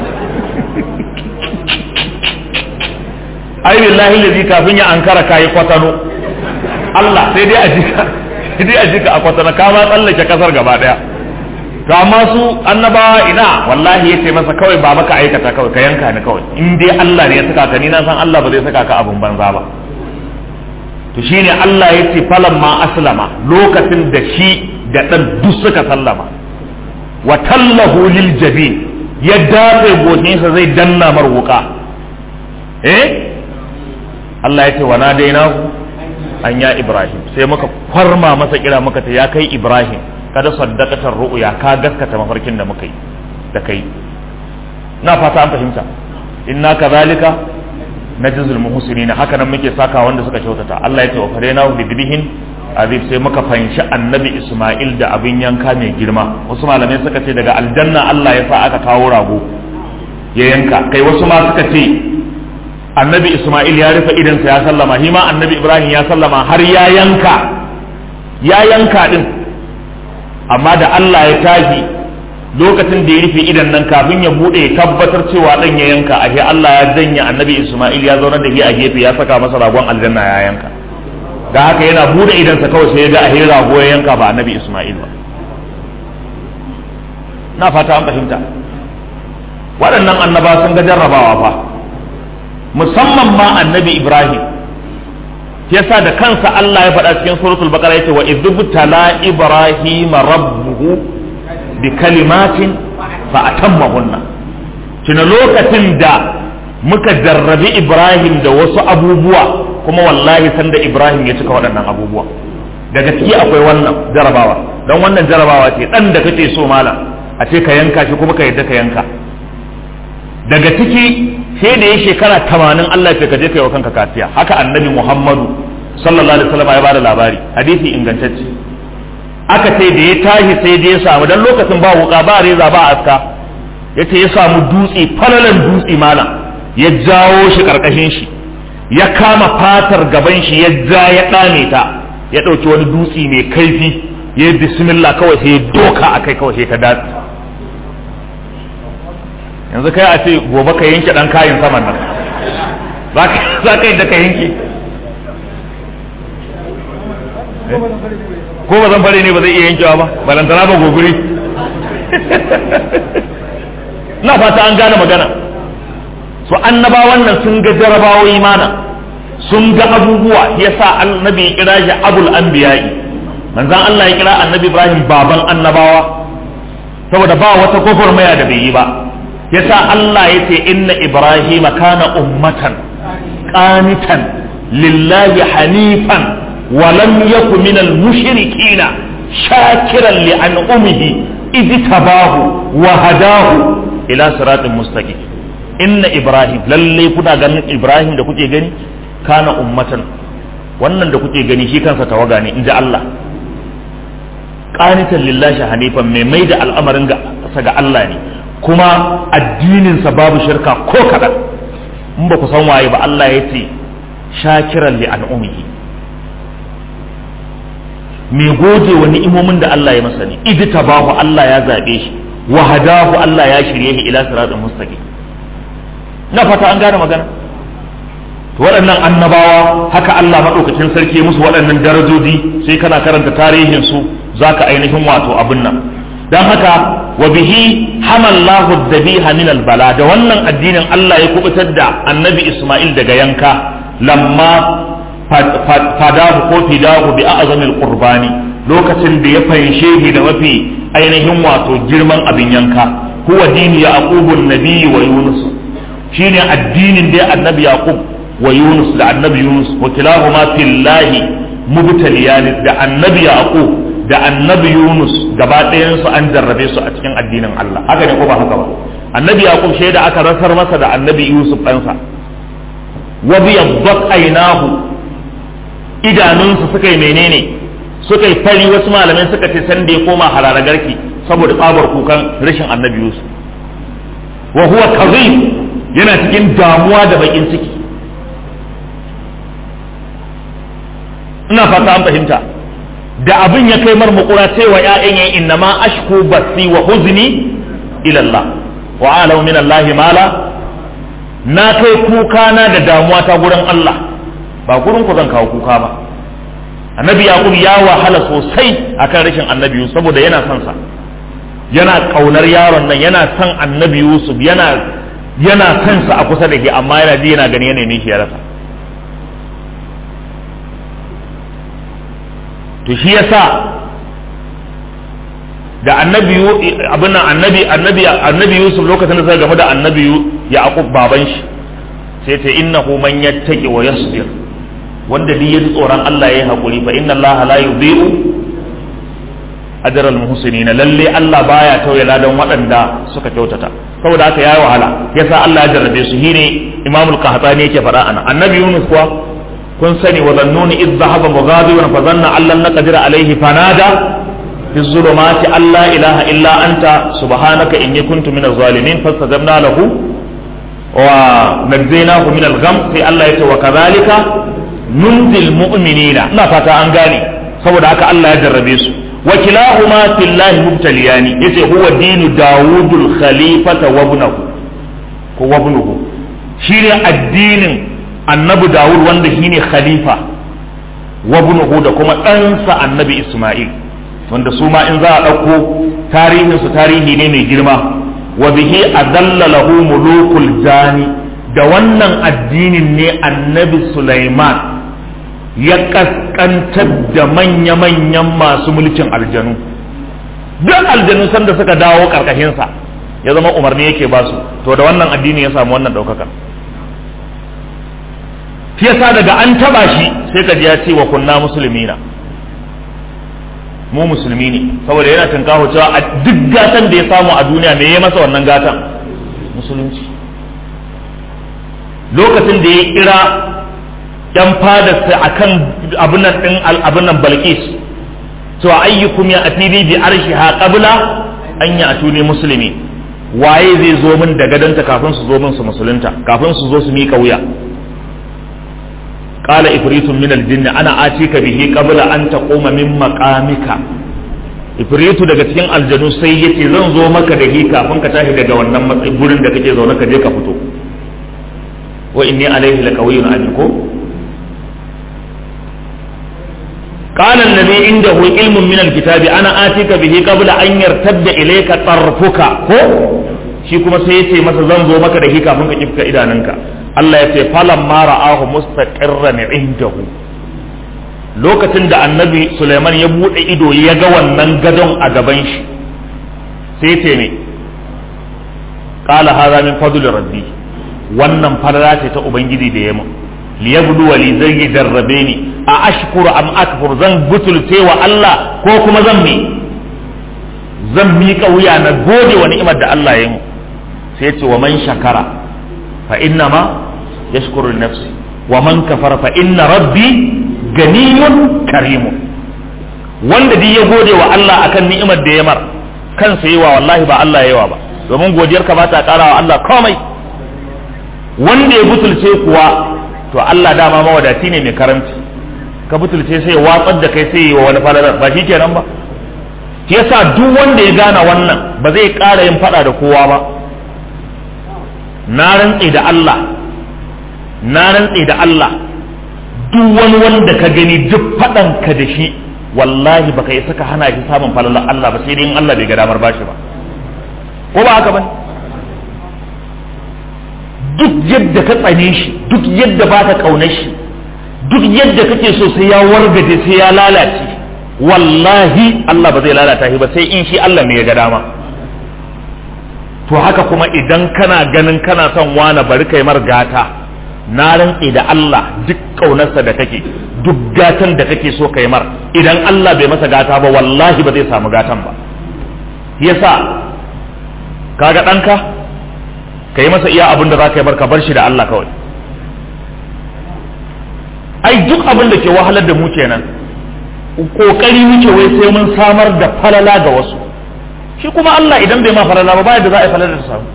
ai billahi lazi kafin ya ankara kayi kwatano Allah sai dai a jika sai dai a jika a kwatano ka ma tsallake kasar gaba daya to amma su annabawa ina wallahi yace masa kawai ba maka aikata kawai ka yanka ni kawai in dai Allah ne ya saka ka ni na san Allah ba zai saka ka abun banza ba to shine Allah yace falamma aslama lokacin da shi da dan duk suka sallama wa tallahu lil jabin ya dafe goshinsa zai danna mar wuka eh Allah yace wa nadainahu an ya Ibrahim sai muka farma masa kira muka ta ya kai Ibrahim kada saddaqatar ru'ya ka gaskata mafarkin da muka yi da kai na fata an fahimta inna kadhalika najzul muhsinin haka nan muke saka wanda suka kyautata Allah ya ce wa fadaina bi dibihin azib sai muka fanshi annabi Isma'il da abin yanka mai girma wasu malamai suka ce daga aljanna Allah ya sa aka kawo rago ya yanka kai wasu ma suka ce annabi Isma'il ya rufe idansa ya sallama shi ma annabi Ibrahim ya sallama har ya yanka ya yanka din amma da Allah ya tashi lokacin da ya rufe idan nan kafin ya bude ya tabbatar cewa dan ya yanka ashe Allah ya janya annabi Isma'il ya zauna da shi a gefe ya saka masa ragon aljanna ya yanka da haka yana bude idansa kawai sai ya ga ashe rago ya yanka ba annabi Isma'il ba na fata an fahimta waɗannan annaba sun ga jarrabawa fa musamman ma annabi Ibrahim yasa da kansa Allah ya faɗa cikin suratul baqara yace wa idbtala ibrahim rabbuhu bi kalimatin fa atammahunna tuna lokacin da muka jarrabi ibrahim da wasu abubuwa kuma wallahi sanda ibrahim ya cika waɗannan abubuwa daga ciki akwai wannan jarabawa don wannan jarabawa ce dan da kake so malam a ce ka yanka shi kuma ka yadda ka yanka daga ciki sai da ya shekara tamanin Allah ya ka je ka yi wa kanka kaciya haka annabi Muhammadu sallallahu alaihi wasallam ya bada labari hadisi ingantacce aka ce da ya tashi sai da ya samu dan lokacin ba wuka ba reza ba aska yace ya samu dutse falalan dutse malam ya jawo shi karkashin shi ya kama fatar gaban shi ya ja ya dame ta ya dauki wani dutse mai kaifi ya yi bismillah kawai sai ya doka akai kawai sai ta datse yanzu kai a ce gobe ka yanke dan kayan saman nan za ka yi da ka yanke ko ba zan fare ne ba zai iya yankewa ba balantana ba goguri na fata an gane magana so annaba wannan sun ga jarabawoyi mana sun ga abubuwa yasa annabi ya kira shi abul anbiya'i manzon Allah ya kira annabi Ibrahim baban annabawa saboda ba wata kofar maya da bai yi ba yasa Allah ya ce inna Ibrahim kana ummatan qanitan lillahi hanifan wa lam yakun minal mushrikina shakiran li an'umihi idh tabahu wa hadahu ila siratin mustaqim inna Ibrahim lalle kuna ganin Ibrahim da kuke gani kana ummatan wannan da kuke gani shi kansa tawaga ne inji Allah qanitan lillahi hanifan mai mai da al'amarin ga ga Allah ne kuma addininsa babu shirka ko kaɗan in ba ku san waye ba Allah ya ce shakiran li an'umihi mai gode wa ni'imomin da Allah ya masa ne idi tabahu Allah ya zabe shi wa hadahu Allah ya shirye shi ila siratal mustaqim na fata an gane magana to waɗannan annabawa haka Allah madaukakin sarki musu waɗannan darajoji sai kana karanta tarihin su zaka ainihin wato abin nan dan haka wa bihi hamallahu dhabiha min albala da wannan addinin Allah ya kubutar da annabi Ismail daga yanka lamma fadahu ko fidahu bi a'zamil qurbani lokacin da ya fanshe shi da mafi ainihin wato girman abin yanka huwa dini yaqub nabi wa yunus shine addinin da annabi yaqub wa yunus da annabi yunus wa kilahuma fillahi mubtaliyan da annabi yaqub da annabi Yunus gaba ɗayansu an jarrabe su a cikin addinin Allah haka ne ko ba haka ba annabi Yaqub shaida aka rasar masa da annabi Yusuf ɗansa wa biyaddat aynahu idanunsu suka yi menene suka yi fari wasu malamai suka ce san da ya koma harara garki saboda tsabar kukan rashin annabi Yusuf wa huwa kazim yana cikin damuwa da bakin ciki ina fata an fahimta da abin ya kai mar makura cewa ƴaƴan yayin inna ma ashku basi wa huzni ila Allah wa alau min Allah mala na kai kuka na da damuwa ta gurin Allah ba gurin ku zan kawo kuka ba annabi yaqub ya wahala sosai akan rashin annabi yusuf saboda yana son sa yana kaunar yaron nan yana son annabi yusuf yana yana son sa a kusa da shi amma yana ji yana gani yana ne shi ya rasa to shi yasa da annabi abin nan annabi annabi annabi Yusuf lokacin da suka game da annabi Yaqub baban shi sai ta innahu man yattaqi wa yasbir wanda duk ya tsoron Allah yayi hakuri fa inna Allah la yudhi'u ajral muhsinin lalle Allah baya tauye ladan waɗanda suka kyautata saboda haka yayi wahala yasa Allah ya jarrabe su shine Imam al-Qahtani yake faɗa ana annabi Yunus kuwa kun sani wa zannuni iz dhahaba mughadiban fa zanna allan naqdir alayhi fanada fi zulumati alla ilaha illa anta subhanaka inni kuntu minaz zalimin fastajabna lahu wa najaynahu min al-gham sai Allah yace wa kadhalika nunzil mu'minina ina fata an gane saboda haka Allah ya jarrabe su wa kilahuma fillahi mubtaliyani yace huwa dinu dawudul khalifata wa ibnuhu ko wa ibnuhu shine addinin annabi dawud wanda shine khalifa wa ibnuhu da kuma ɗansa annabi isma'il wanda su ma in za a ɗauko tarihin su tarihi ne mai girma wa bihi adalla lahu mulukul jani da wannan addinin ne annabi sulaiman ya kaskantar da manya-manyan masu mulkin aljanu duk aljanu sanda suka dawo karkashinsa ya zama umarni yake basu to da wannan addini ya samu wannan ɗaukaka shi yasa daga an taba shi sai ka ji ya ce wa kunna musulmina mu musulmi ne saboda yana tunkaho cewa a duk gatan da ya samu a duniya me ya masa wannan gatan musulunci lokacin da ya kira yan fadarsa akan abin nan din abin nan balqis cewa ayyukum ya atini bi arshiha qabla an ya atuni muslimi waye zai zo min da gadanta kafin su zo min su musulunta kafin su zo su miƙa wuya qala ifritun min aljinn ana atika bihi qabla an taquma min maqamika ifritu daga cikin aljanu sai yace zan zo maka da hi kafin ka tashi daga wannan matsayin gurin da kake zaune ka je ka fito wa inni alaihi laqawiyyun amin ko قال الذي عنده علم من الكتاب انا اتيك به قبل ان يرتد اليك طرفك ko shi kuma sai yace masa zan zo maka da shi kafin ka kifka idanunka Allah ya ce falam ma ra'ahu mustaqirran indahu lokacin da annabi Sulaiman ya bude ido ya ga wannan gadon a gaban shi sai ce ne qala hadha min fadli rabbi wannan farara ce ta ubangiji da yamma liyabdu wa li zai jarrabe ni a ashkuru am akfur zan butulce wa Allah ko kuma zan mi zan miƙa wuya na gode wa ni'imar da Allah ya mu sai ce wa man shakara fa inna ma yashkuru nafsi wa man kafara fa inna rabbi ganiyun karimun wanda duk ya gode wa Allah akan ni'imar da ya mar kansa yawa wallahi ba Allah yawa ba domin godiyar ka ba ta ƙara wa Allah komai wanda ya butulce kuwa to Allah dama mawadaci ne mai karanci ka butulce sai ya watsar da kai sai yi wa wani falalar ba shi kenan ba shi yasa duk wanda ya gane wannan ba zai ƙara yin fada da kowa ba na rantse da Allah na rantse da Allah duk wani wanda ka gani duk fadan ka da shi wallahi baka yi saka hana shi samun falalar Allah ba sai dai in Allah bai ga damar bashi ba ko ba haka bane duk yadda ka tsane shi duk yadda ba ka kaunar shi duk yadda kake so sai ya wargaje sai ya lalace wallahi Allah ba zai lalata shi ba sai in shi Allah ne ya ga dama to haka kuma idan kana ganin kana son wani bari kai mar gata na rantse da Allah duk kaunarsa da kake duk gatan da kake so kai mar idan Allah bai masa gata ba wallahi ba zai samu gatan ba yasa kaga ɗanka ka yi masa iya abin da za ka yi bar ka bar shi da Allah kawai ai duk abin da ke wahalar da mu kenan kokari muke wai sai mun samar da falala ga wasu shi kuma Allah idan bai ma falala ba bayan da za a yi falala da samu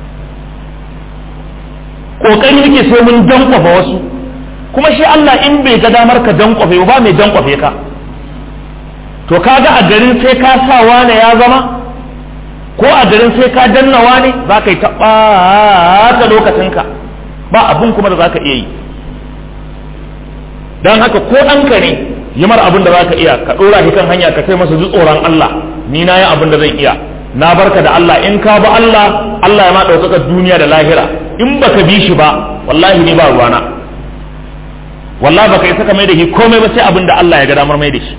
kokari muke sai mun dankwafa wasu kuma shi Allah in bai ga damar ka dankwafe ba mai dankwafe ka to kaga a garin sai ka sa wane ya zama ko a garin sai ka danna wane za ka yi taɓata lokacinka ba abun kuma da za ka iya yi don haka ko ɗanka ne yi mara abin da za ka iya ka ɗora shi kan hanya ka kai masa ji tsoron Allah ni na yi abin da zan iya na barka da Allah in ka ba Allah Allah ya ma ɗaukaka duniya da lahira in baka bi shi ba wallahi ni ba ruwana wallahi baka yi saka mai da shi komai ba sai abin da Allah ya ga damar mai da shi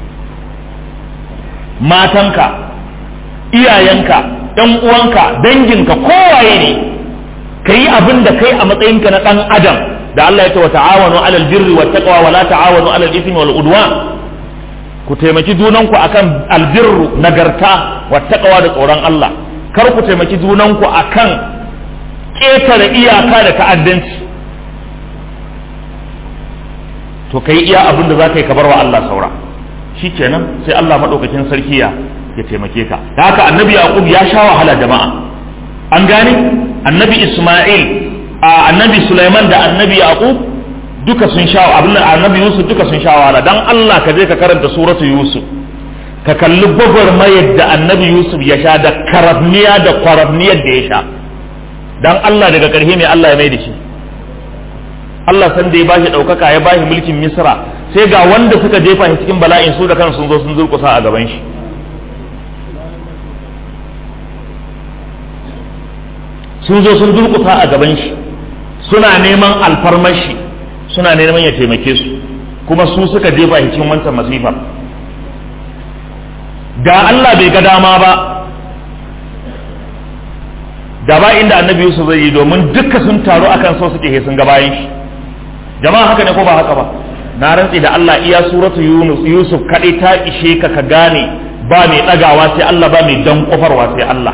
matanka iyayenka ɗan uwanka danginka kowaye ne ka yi abin da kai a matsayinka na ɗan adam da Allah ya ce wa ta'awanu alal birri wa taqwa wa la ta'awanu alal ismi wal udwan ku taimaki junanku akan albirru nagarta wa taqwa da tsoron Allah kar ku taimaki junanku akan ƙetare iyaka da ta'addanci to kai iya abin da za ka yi ka bar wa Allah saura shikenan sai Allah madaukakin sarki ya ya taimake ka da haka annabi yaqub ya sha wahala jama'a an gane annabi isma'il a annabi sulaiman da annabi yaqub duka sun sha abin annabi yusuf duka sun sha wahala dan Allah ka je ka karanta suratu yusuf ka kalli gwagwarmayar da annabi yusuf ya sha da karabniya da kwarabniyar da ya sha dan Allah daga ƙarshe mai Allah ya mai da shi Allah san da ya bashi ɗaukaka ya bashi mulkin misra sai ga wanda suka jefa shi cikin bala'in su da kan sun zo sun durƙusa a gaban shi sun zo sun durƙusa a gaban shi suna neman alfarmar shi suna neman ya taimake su kuma su suka jefa shi cikin wancan masifar da Allah bai ga dama ba da ba inda annabi Yusuf zai yi domin duka sun taru akan so suke sun ga bayan shi jama'a haka ne ko ba haka ba na rantsi da Allah iya suratu Yunus Yusuf kadai ta ishe ka ka gane ba mai dagawa sai Allah ba mai dan kofarwa sai Allah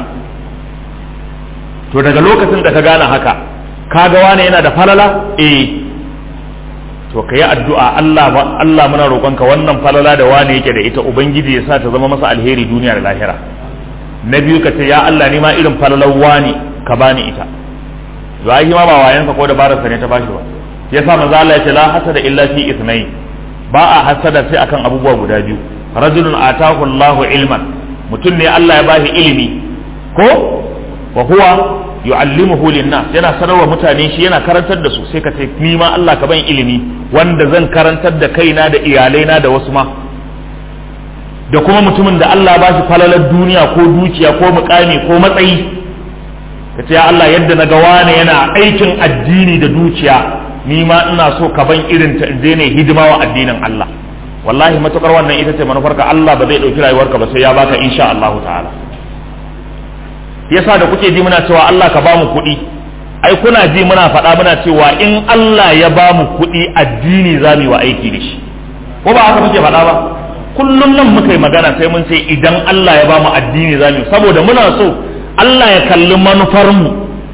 to daga lokacin da ka gane haka ka ga wane yana da falala eh to ka yi addu'a Allah ba Allah muna roƙonka wannan falala da wane yake da ita ubangiji ya sa ta zama masa alheri duniya da lahira na biyu ka ce ya Allah ni ma irin falalar wane ka bani ita zai ma ba wayanka ko da barasa ne ta bashi ba yasa manzo Allah ya ce la hasada illa fi ithnain ba a hasada sai akan abubuwa guda biyu rajulun atahu Allahu ilman mutum ne Allah ya bashi ilimi ko wa huwa yu'allimuhu linnas yana sanarwa mutane shi yana karantar da su sai ka ce ni ma Allah ka ban ilimi wanda zan karantar da kaina da iyalaina da wasu ma da kuma mutumin da Allah ba shi falalar duniya ko dukiya ko mukami ko matsayi ka ce ya Allah yadda na ga wane yana aikin addini da dukiya ni ma ina so ka ban irin ta in ne hidima wa addinin Allah wallahi matukar wannan ita ce manufarka Allah ba zai dauki rayuwarka ba sai ya baka insha Allah ta'ala yasa da kuke ji muna cewa Allah ka bamu kuɗi ai kuna ji muna faɗa muna cewa in Allah ya bamu kuɗi addini za mu yi wa aiki da shi ko ba haka muke faɗa ba kullum nan muka yi magana sai mun ce idan Allah ya bamu addini za mu yi saboda muna so Allah ya kalli manufar mu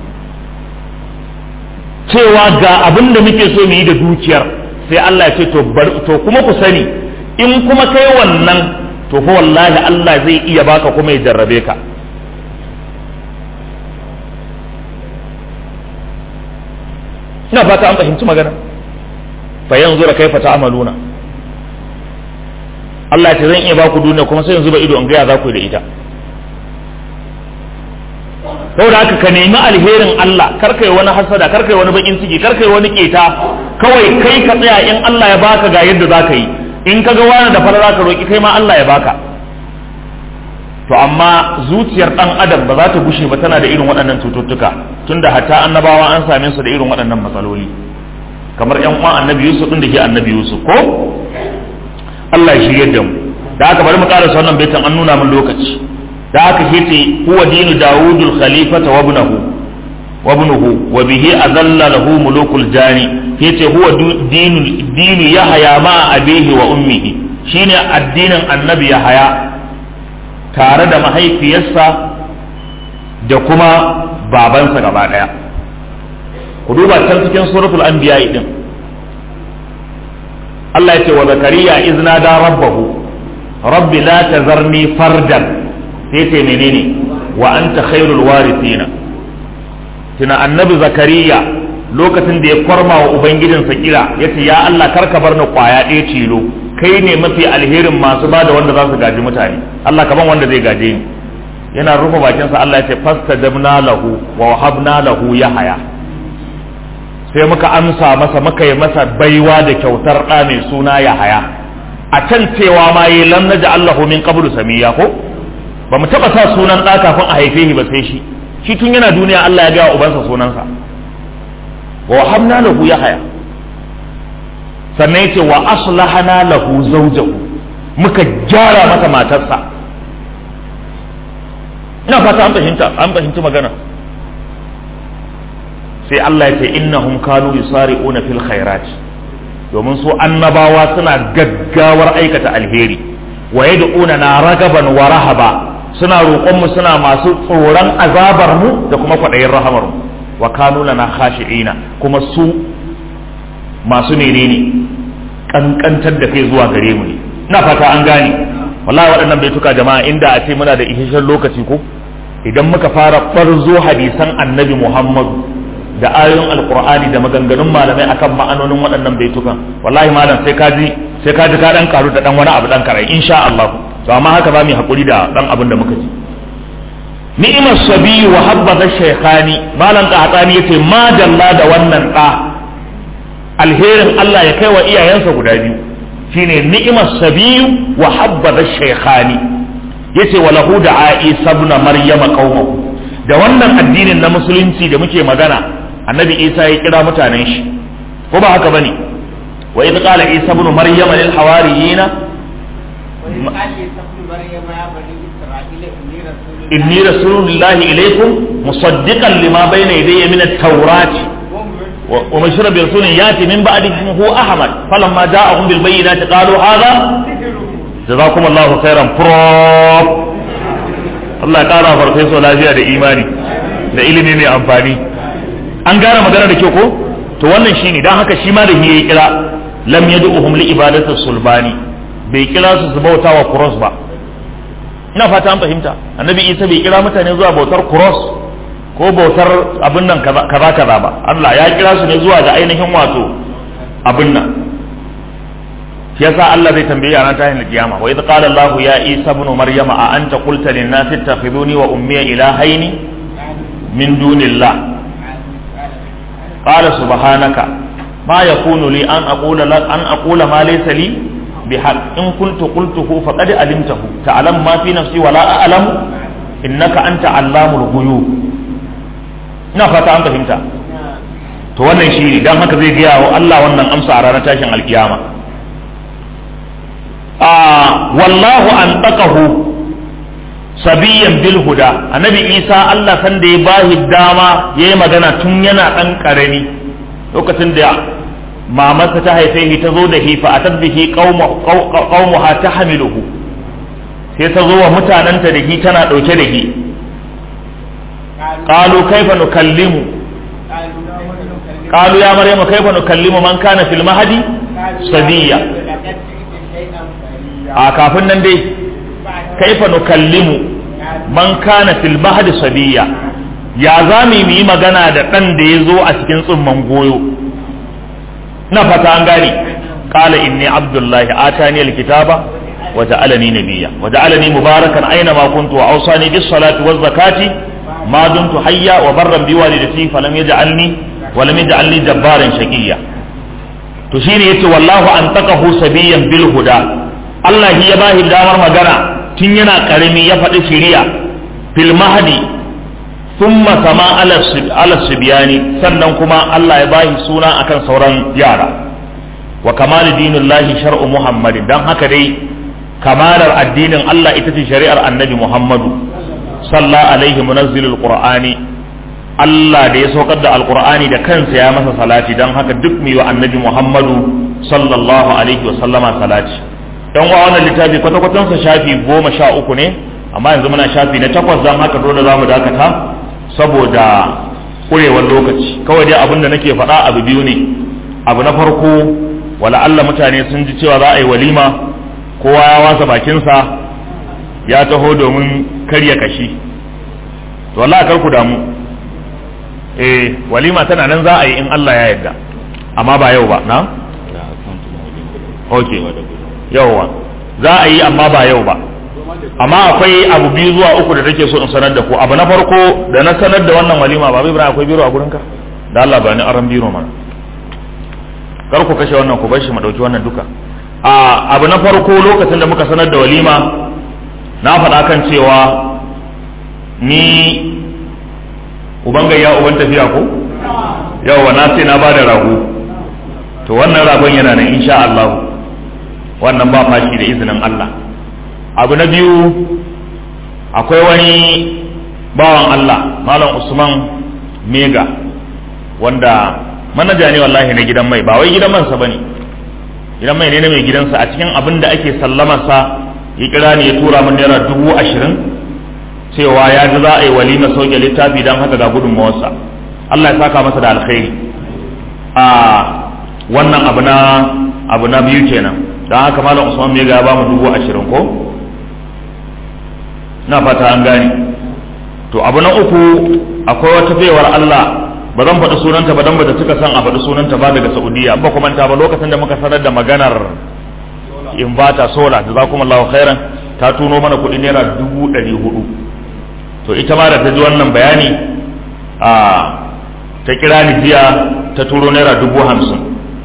cewa ga abin da muke so mu yi da dukiyar sai Allah ya ce to to kuma ku sani in kuma kai wannan to fa wallahi Allah zai iya baka kuma ya jarrabe ka ina fata an fahimci magana fa yanzu da kaifa ta'maluna Allah ce zan iya baku duniya kuma sai yanzu ba ido in ga ya za ku da ita saboda haka ka nemi alherin Allah kar kai wani hasada kar kai wani bakin ciki kar kai wani keta kawai kai ka tsaya in Allah ya baka ga yadda za ka yi in ka ga wani da fara za ka roki kai ma Allah ya baka to amma zuciyar dan adam ba za ta gushe ba tana da irin waɗannan cututtuka tunda hatta annabawa an same su da irin waɗannan matsaloli kamar yan uwan annabi Yusuf din da ke annabi Yusuf ko Allah ya shirye da mu da haka bari mu karasa wannan baitan an nuna min lokaci da haka yace huwa dinu Dawudul khalifata wa ibnuhu wa ibnuhu wa bihi azalla lahu mulukul jani yace huwa dinu dinu Yahya ma abihi wa ummihi shine addinin annabi Yahya tare da mahaifiyarsa da kuma babansa gaba daya ku duba can cikin suratul anbiya din Allah ya ce wa zakariya izna da rabbahu rabbi la tazarni fardan sai ce menene wa anta khairul warithina tuna annabi zakariya lokacin da ya kwarma wa ubangijinsa kira yace ya Allah karka bar ni kwaya ɗaya tilo kai ne mafi alherin masu ba da wanda za su gaji mutane Allah kaban wanda zai gaje ni yana rufe bakinsa Allah ya ce fastajabna lahu wa wahabna lahu yahaya sai muka amsa masa muka yi masa baiwa da kyautar ɗa mai suna yahaya a can cewa ma yi lam naja Allahu min qablu samiya ko ba mu taba sa sunan ɗa kafin a haife shi ba sai shi shi tun yana duniya Allah ya ga ubansa sunansa wa wahabna lahu yahaya sannan yace wa aslahana lahu zawjahu muka gyara masa matarsa ina fata an fahimta an fahimci magana sai Allah ya ce innahum kanu yusari'una fil khairat domin su annabawa suna gaggawar aikata alheri wa yad'una na ragaban wa rahaba suna roƙon mu suna masu tsoron azabar mu da kuma kwaɗayin rahamar mu wa kanu lana khashi'ina kuma su masu menene kankantar da kai zuwa gare mu ne ina fata an gane wallahi waɗannan baituka jama'a inda a ce muna da isasshen lokaci ko idan muka fara barzo hadisan annabi Muhammadu da ayoyin alqur'ani da maganganun malamai akan ma'anonin waɗannan baitukan wallahi malam sai ka ji sai ka ji ka dan karu da dan wani abu dan karai insha Allah to amma haka ba mu hakuri da dan abin da muka ji ni'imar sabi wa habbaza shaykhani malam qahtani yace ma dalla da wannan da alherin Allah ya kai wa iyayensa guda biyu shine ni'imar sabiyu wa habbaza shaykhani yace wa lahu da Isa ibn Maryama qaumahu da wannan addinin na musulunci da muke magana annabi Isa ya kira mutanen shi ko ba haka bane wa idh qala Isa ibn Maryama lil hawariyina inni rasulullahi ilaykum musaddiqan lima bayna yadayya min at-taurati ومشر برسول ياتي من بعد اسمه احمد فلما جاءهم بالبينات قالوا هذا جزاكم الله خيرا بروف Allah ya kara farfeso lafiya da imani da ilimi mai amfani an gane magana da kyau ko to wannan shine dan haka shi ma da ya kira lam yad'uhum li ibadati sulbani bai kira su su bauta wa cross ba ina fata an fahimta annabi isa bai kira mutane zuwa bautar cross ko bautar abin nan kaza kaza ba Allah ya kira su ne zuwa ga ainihin wato abin nan shi yasa Allah zai tambaye a ran tahin kiyama wa idh qala Allah ya Isa ibn Maryama a anta qulta lin nasi ittakhiduni wa ummi ilahaini min dunillah qala subhanaka ma yakunu li an aqula lak an aqula ma laysa li bihaq in kuntu qultuhu faqad alimtahu ta'lam ma fi nafsi wa la a'lamu innaka anta allamul ghuyub ina fata an fahimta to wannan shi ne dan haka zai gaya wa Allah wannan amsa a ranar tashin alkiyama a wallahu an taqahu sabiyan bil huda annabi isa Allah san da ya bahi dama yayi magana tun yana dan karami lokacin da mamarsa ta haife shi ta zo da shi fa atat bihi qaumuha tahmiluhu sai ta zo wa mutananta da shi tana dauke da shi قالوا كيف نكلم قالوا يا مريم كيف نكلم من كان في المهدي صبيا a kafin nan dai kaifa nukallimu man kana fil mahdi sabiya ya za mu yi magana da ɗan da ya zo a cikin tsumman goyo na fata an gane qala inni abdullahi atani alkitaba wa ja'alani nabiyya wa ja'alani mubarakan aina ma kuntu wa awsani bis salati waz zakati ما دمت حيا وبرا بوالدتي فلم يجعلني ولم يجعلني جبارا شقيا to shine yace wallahu an taqahu sabiyan bil huda Allah ya bahi damar magana tun yana karami ya faɗi shiriya fil mahdi thumma sama ala ala sibyani sannan kuma Allah ya bahi suna akan sauran yara wa kamal dinillahi shar'u muhammadin dan haka dai kamalar addinin Allah ita ce shari'ar annabi Muhammadu salla alaihi munazzilul qur'ani Allah da ya saukar da alqur'ani da kansa ya masa salati dan haka duk mai wa annabi Muhammadu sallallahu alaihi wa sallama salati dan wa wannan littafi kwata kwatan sa shafi goma sha uku ne amma yanzu muna shafi na takwas dan haka dole zamu dakata saboda kurewar lokaci kawai dai abin da nake faɗa abu biyu ne abu na farko wala Allah mutane sun ji cewa za a yi walima kowa ya wasa bakinsa ya taho domin karya kashi to wallahi kar ku damu eh walima tana nan za a yi in Allah ya yarda amma ba yau ba na okay yauwa za a yi amma ba yau ba amma akwai abu biyu zuwa uku da take so in sanar da ku abu na farko da na sanar da wannan walima ba bai akwai biro a gurinka da Allah ba ni aran biro mana kar ku kashe wannan ku bar shi mu dauki wannan duka a abu na farko lokacin da muka sanar da walima na faɗa kan cewa ni uban gayya uban tafiya ko yawa na ce na bada rago to wannan ragon yana nan insha Allah wannan ba fashi da izinin Allah abu na biyu akwai wani bawan Allah malam Usman Mega wanda manaja ne wallahi na gidan mai ba wai gidan mansa bane gidan mai ne na mai gidansa a cikin abin da ake sallamarsa ya kira ni ya tura min naira dubu ashirin cewa ya ji za a yi walima sauke littafi don haka ga gudunmawarsa Allah ya saka masa da alkhairi a wannan abu na abu na biyu kenan don haka malam usman mai ya ba mu dubu ashirin ko na fata an gane to abu na uku akwai wata baiwar Allah ba zan faɗi sunanta ba dan ba ta cika san a faɗi sunanta ba daga Saudiya ba kuma ta ba lokacin da muka sanar da maganar invata sola da za kuma Allah khairan ta tuno mana kuɗi naira dubu ɗari hudu to ita ma da ta ji wannan bayani a ta kira ni jiya ta turo naira dubu hamsin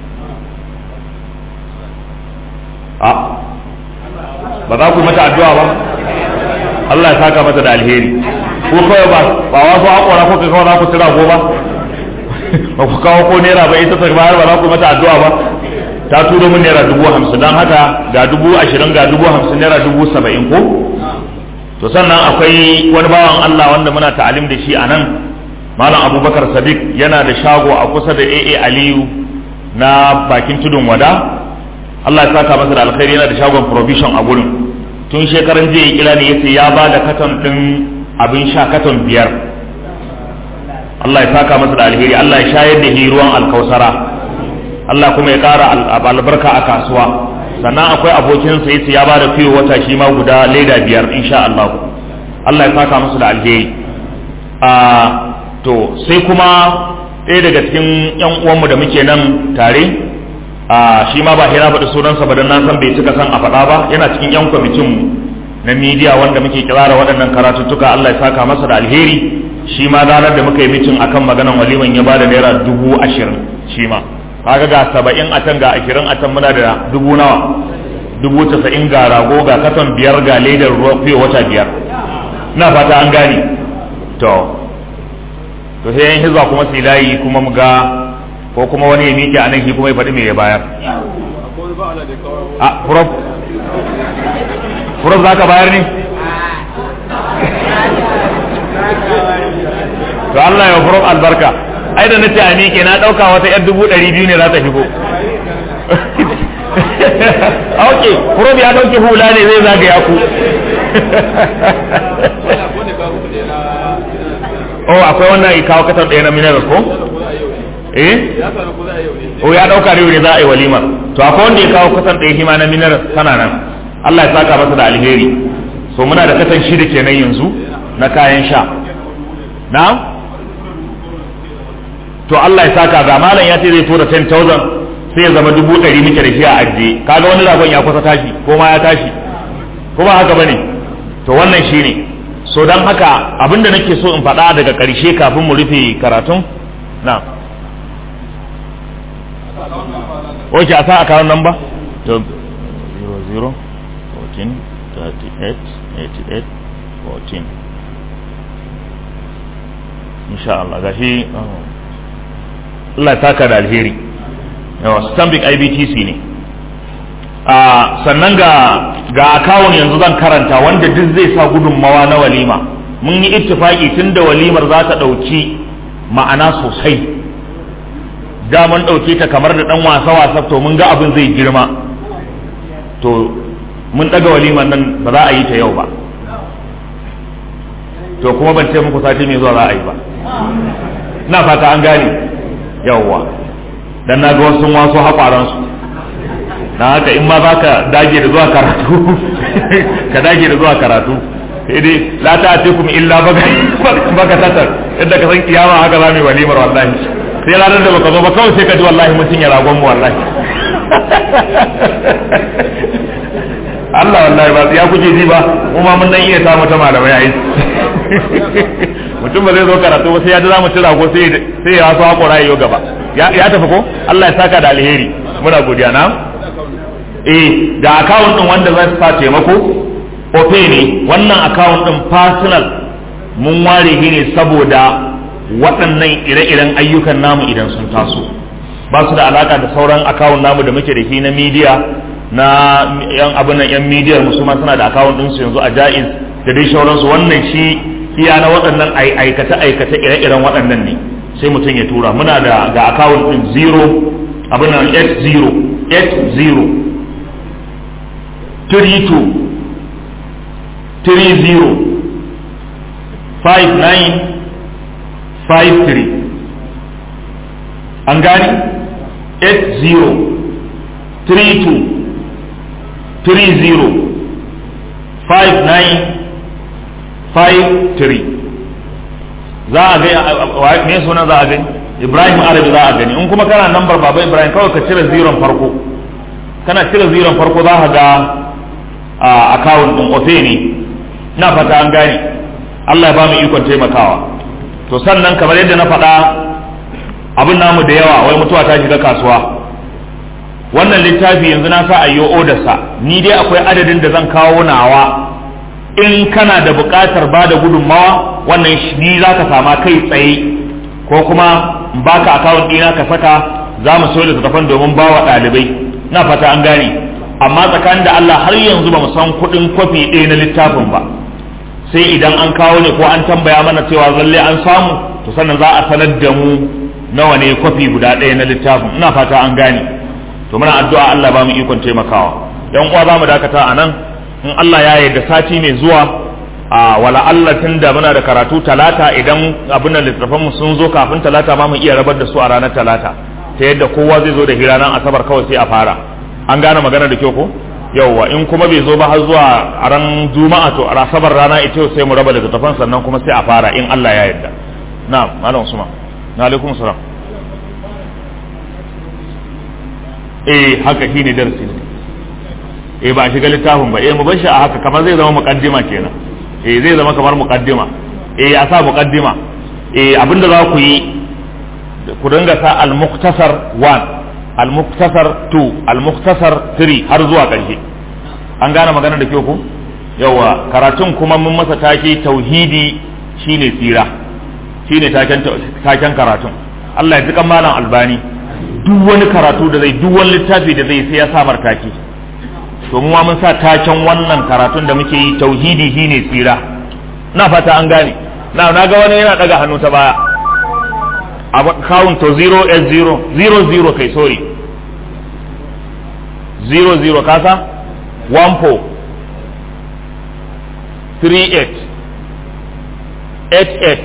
a ba za ku mata addu'a ba Allah ya saka mata da alheri ko kawai ba ba wasu haƙora ko kai kawai za ku tira ko ba ba ku kawo ko naira ba ita ta bayar ba za ku mata addu'a ba ta turo min naira dubu hamsin don haka ga dubu ashirin ga dubu hamsin naira dubu saba'in ko to sannan akwai wani bawan Allah wanda muna ta'alim da shi a nan malam abubakar sadiq yana da shago a kusa da aa aliyu na bakin tudun wada Allah ya saka masa da alkhairi yana da shagon provision a gurin tun shekaran jiya kira ne yace ya ba da katon din abin sha katon biyar Allah ya saka masa da alheri Allah ya shayar da ruwan alkausara Allah kuma ya kara albarka a kasuwa sannan akwai abokinsa yace ya ba da fiye wata shi ma guda leda biyar insha Allah Allah ya saka masa da alheri a to sai kuma ɗaya daga cikin yan uwanmu da muke nan tare a shi ma ba hira faɗi sunansa ba don na san bai cika san a faɗa ba yana cikin yan kwamitin na midiya wanda muke kirara waɗannan karatuttuka Allah ya saka masa da alheri shi ma ranar da muka yi mitin akan maganan waliman ya bada naira dubu ashirin shi ma kaga ga saba'in a can ga ashirin a can muna da dubu nawa dubu tasa'in ga rago ga katon biyar ga ledar ruwa fiye wata biyar na fata an gane to to sai yan hizba kuma su layi kuma mu ga ko kuma wani ya miƙe a nan shi kuma ya faɗi me ya bayar a prof prof za ka bayar ne to Allah ya prof albarka ai da nace a miƙe na ɗauka wata yar dubu ɗari biyu ne za ta shigo ok prof ya ɗauki hula ne zai zagaya ku oh akwai wannan ya kawo katar ɗaya na mineral ko eh oh ya ɗauka ne za a yi walima to akwai wanda ya kawo katar ɗaya hima na mineral tana nan Allah ya saka masa da alheri so muna da katan shida kenan yanzu na kayan sha na to Allah ya saka ga malam ya ce zai tura 10,000 sai ya zama dubu ɗari muke da shi a ajiye kaga wani ragon ya kusa tashi ko ma ya tashi ko ba haka bane to wannan shine so don haka abinda nake so in faɗa daga ƙarshe kafin mu rufe karatun na oke a sa akawun nan ba to 00 14 38 88 14 insha Allah gashi Allah ya taka da alheri yawa stanbic ibtc ne a sannan ga ga akawun yanzu zan karanta wanda duk zai sa gudunmawa na walima mun yi ittifaki tunda walimar za ta ɗauki ma'ana sosai da mun ɗauke ta kamar da ɗan wasa wasa to mun ga abin zai girma to mun ɗaga walimar nan ba za a yi ta yau ba to kuma ban ce muku sati mai zuwa za a yi ba na fata an gane yawwa dan na ga wasu wasu haƙwaransu na haka in ma za ka dage da zuwa karatu ka dage da zuwa karatu sai dai la ta ce kuma illa baka tatar yadda ka san kiyama haka za mu yi walimar wallahi sai ranar da baka zo ba kawai sai ka ji wallahi mun cinye ragon mu wallahi Allah wallahi ba ya kuke ji ba mu ma mun dan iya samu ta malamai a yi mutum ba zai zo karatu ba sai ya ji za mu ci rago sai sai ya so hakora yayo gaba ya tafi ko Allah ya saka da alheri muna godiya na eh da account din wanda zai sa taimako ofe ne wannan account din personal mun ware shi ne saboda waɗannan ire-iren ayyukan namu idan sun taso ba su da alaka da sauran account namu da muke da shi na media na yan abin nan yan media musu ma suna da account din su yanzu a jaiz da dai sauransu wannan shi iya na waɗannan aikace aikace ire-iren waɗannan ne sai mutum ya tura muna da ga account din 0 abin nan 80 80 32 30 59 53 an gani 80 32 30 59 53 za a gani me suna za a gani ibrahim arabi za a gani in kuma kana nambar baba ibrahim kawai ka cire ziron farko kana cire ziron farko za ka ga a akawun din ofe ne na fata an gane Allah ya ba mu ikon taimakawa to sannan kamar yadda na faɗa abin namu da yawa wai mutuwa ta shiga kasuwa wannan littafi yanzu na sa ayyo odarsa ni dai akwai adadin da zan kawo nawa in kana da buƙatar ba da gudunmawa wannan ni za ka sama kai tsaye ko kuma baka akawun ɗina ka saka za mu soya littattafan domin ba wa ɗalibai na fata an gane amma tsakanin da Allah har yanzu ba mu san kuɗin kwafi ɗaya na littafin ba sai idan an kawo ne ko an tambaya mana cewa zalle an samu to sannan za a sanar da mu nawa ne kwafi guda ɗaya na littafin ina fata an gane to muna addu'a Allah ba mu ikon taimakawa yan uwa za mu dakata a nan in Allah ya yarda sati mai zuwa a wala Allah tun da muna da karatu talata idan abin da littattafan mu sun zo kafin talata ma mu iya rabar da su a ranar talata ta yadda kowa zai zo da hira nan asabar kawai sai a fara an gane magana da kyau ko yauwa in kuma bai zo ba har zuwa a ran juma'a to a asabar rana ita sai mu raba littattafan sannan kuma sai a fara in Allah ya yarda na'am malam usman na alaikum salam eh haka shine darasi ne eh ba a shiga littafin ba eh mu bar shi a haka kamar zai zama muqaddima kenan eh zai zama kamar muqaddima eh a sa muqaddima eh abinda za ku yi ku dinga sa al-muqtasar 1 al-muqtasar 2 al-muqtasar 3 har zuwa ƙarshe an gane magana da kyau ku yawa karatun kuma mun masa take tauhidi shine tsira shine taken taken karatun Allah ya ji kan malam albani duk wani karatu da zai duk wani littafi da zai sai ya samar take to mu mun sa taken wannan karatun da muke yi tauhidi shine tsira na fata an gane na na ga wani yana daga hannu ta baya account to 0s0 00 kai sorry 00 kasa 14 38 88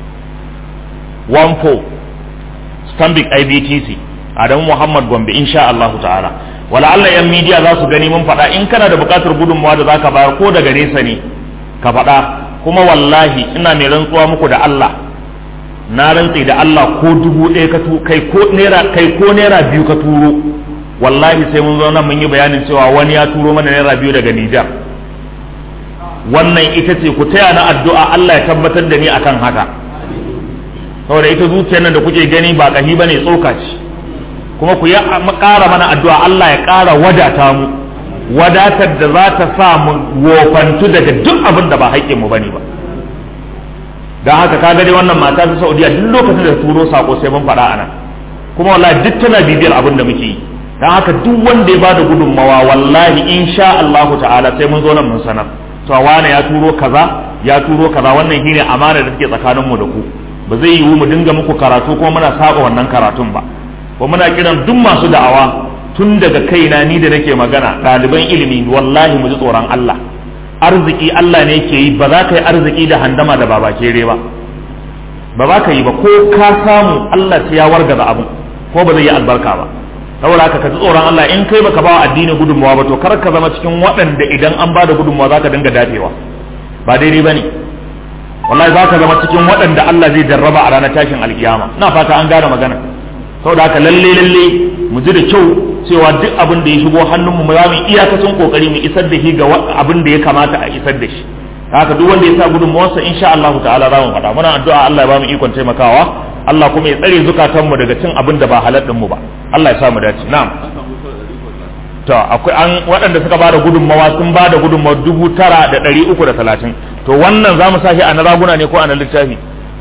14 Stanbic IBTC Adamu Muhammad Gombe insha Allah ta'ala wala Allah yan media za su gani mun faɗa in kana da buƙatar gudunmawa da zaka bayar ko daga nesa ne ka faɗa kuma wallahi ina mai rantsuwa muku da Allah na rantse da Allah ko dubu ɗaya ka tu kai ko naira kai ko naira biyu ka turo wallahi sai mun zo nan mun yi bayanin cewa wani ya turo mana naira biyu daga Nijar wannan ita ce ku taya na addu'a Allah ya tabbatar da ni akan haka saboda ita zuciyar nan da kuke gani ba kahi bane tsoka ce kuma ku ya ƙara mana addu'a Allah ya ƙara wadata mu wadatar da za ta sa mu wofantu daga duk abin da ba haƙƙin mu bane ba dan haka ka dai wannan mata ta Saudiya duk lokacin da turo sako sai mun faɗa anan kuma wallahi duk tana bibiyar abin da muke yi dan haka duk wanda ya bada gudunmawa wallahi insha Allahu ta'ala sai mun zo nan mun sanar to wane ya turo kaza ya turo kaza wannan shine amana da take tsakanin mu da ku ba zai yiwu mu dinga muku karatu kuma muna saba wannan karatun ba ko muna kiran duk masu da'awa tun daga kaina ni da nake magana ɗaliban ilimi wallahi mu ji tsoron Allah arziki Allah ne ke yi ba za ka yi arziki da handama da baba kere ba ba za ka yi ba ko ka samu Allah sai ya wargaza abin ko ba zai yi albarka ba saboda haka ka ji tsoron Allah in kai baka ba addini gudunmawa ba to kar ka zama cikin waɗanda idan an ba da gudunmawa za ka dinga dafewa ba daidai ba ne wallahi za ka zama cikin waɗanda Allah zai jarraba a ranar tashin alkiyama na fata an gane magana saboda haka lalle lalle mu ji da kyau cewa duk abin da ya shigo hannunmu mu za mu iyakacin kokari mu isar da shi ga abin da ya kamata a isar da shi haka duk wanda ya sa gudunmawarsa insha Allah ta'ala za mu faɗa muna addu'a Allah ya ba mu ikon taimakawa Allah kuma ya tsare zukatanmu daga cin abin da ba halal mu ba Allah ya sa mu dace na'am to akwai an waɗanda suka bada gudunmawa sun bada gudunmawa dubu tara da ɗari uku da talatin to wannan za mu sashi a na raguna ne ko a na littafi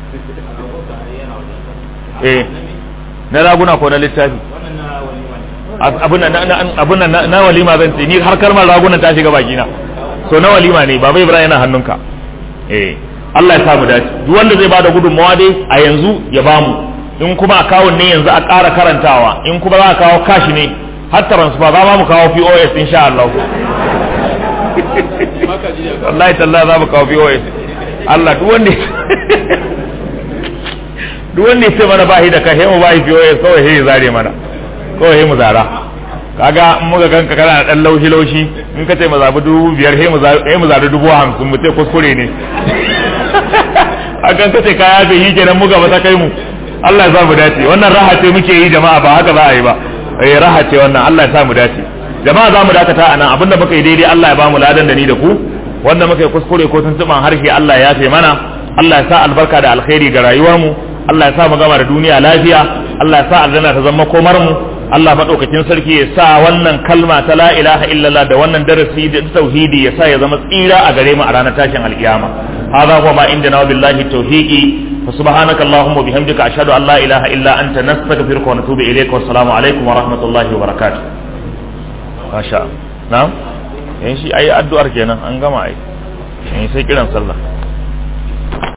eh na raguna ko na littafi abin na walima zan ce ni har kalmar ragunan ta shiga bakina so na walima ne baba ibrahim yana hannunka eh Allah ya samu dace duk wanda zai bada gudunmawa dai a yanzu ya bamu in kuma akawun ne yanzu a ƙara karantawa in kuma za a kawo kashi ne har transfer za mu kawo POS insha Allah wallahi tallahi za mu kawo POS Allah duk wanda duk wanda ya ce mana ba shi da kai mu ba shi POS kawai sai ya zare mana kawai mu zara kaga in muka ganka kana da dan laushi laushi in ka ce mu zabi dubu biyar sai mu zabi dubu hamsin mu ce kuskure ne a kan ka ce kaya bai yi kenan muka ba ta kai mu Allah ya sa mu dace wannan raha ce muke yi jama'a ba haka za a yi ba eh raha ce wannan Allah ya sa mu dace jama'a za mu dakata a nan abinda muka yi daidai Allah ya ba mu ladan da ni da ku wanda muka yi kuskure ko tuntuban harshe Allah ya yafe mana Allah ya sa albarka da alkhairi ga rayuwar mu Allah ya sa mu gama da duniya lafiya Allah ya sa aljanna ta zama komar mu Allah madaukakin sarki ya sa wannan kalma ta la ilaha illallah da wannan darasi da tauhidi ya sa ya zama tsira a gare mu a ranar tashin alkiyama hadha huwa ma indana billahi tawfiqi fa subhanaka allahumma bihamdika ashhadu an la ilaha illa anta nastaghfiruka wa natubu ilayka wa assalamu alaikum wa rahmatullahi wa barakatuh masha na'am yan shi ayi addu'ar kenan an gama ai sai kiran sallah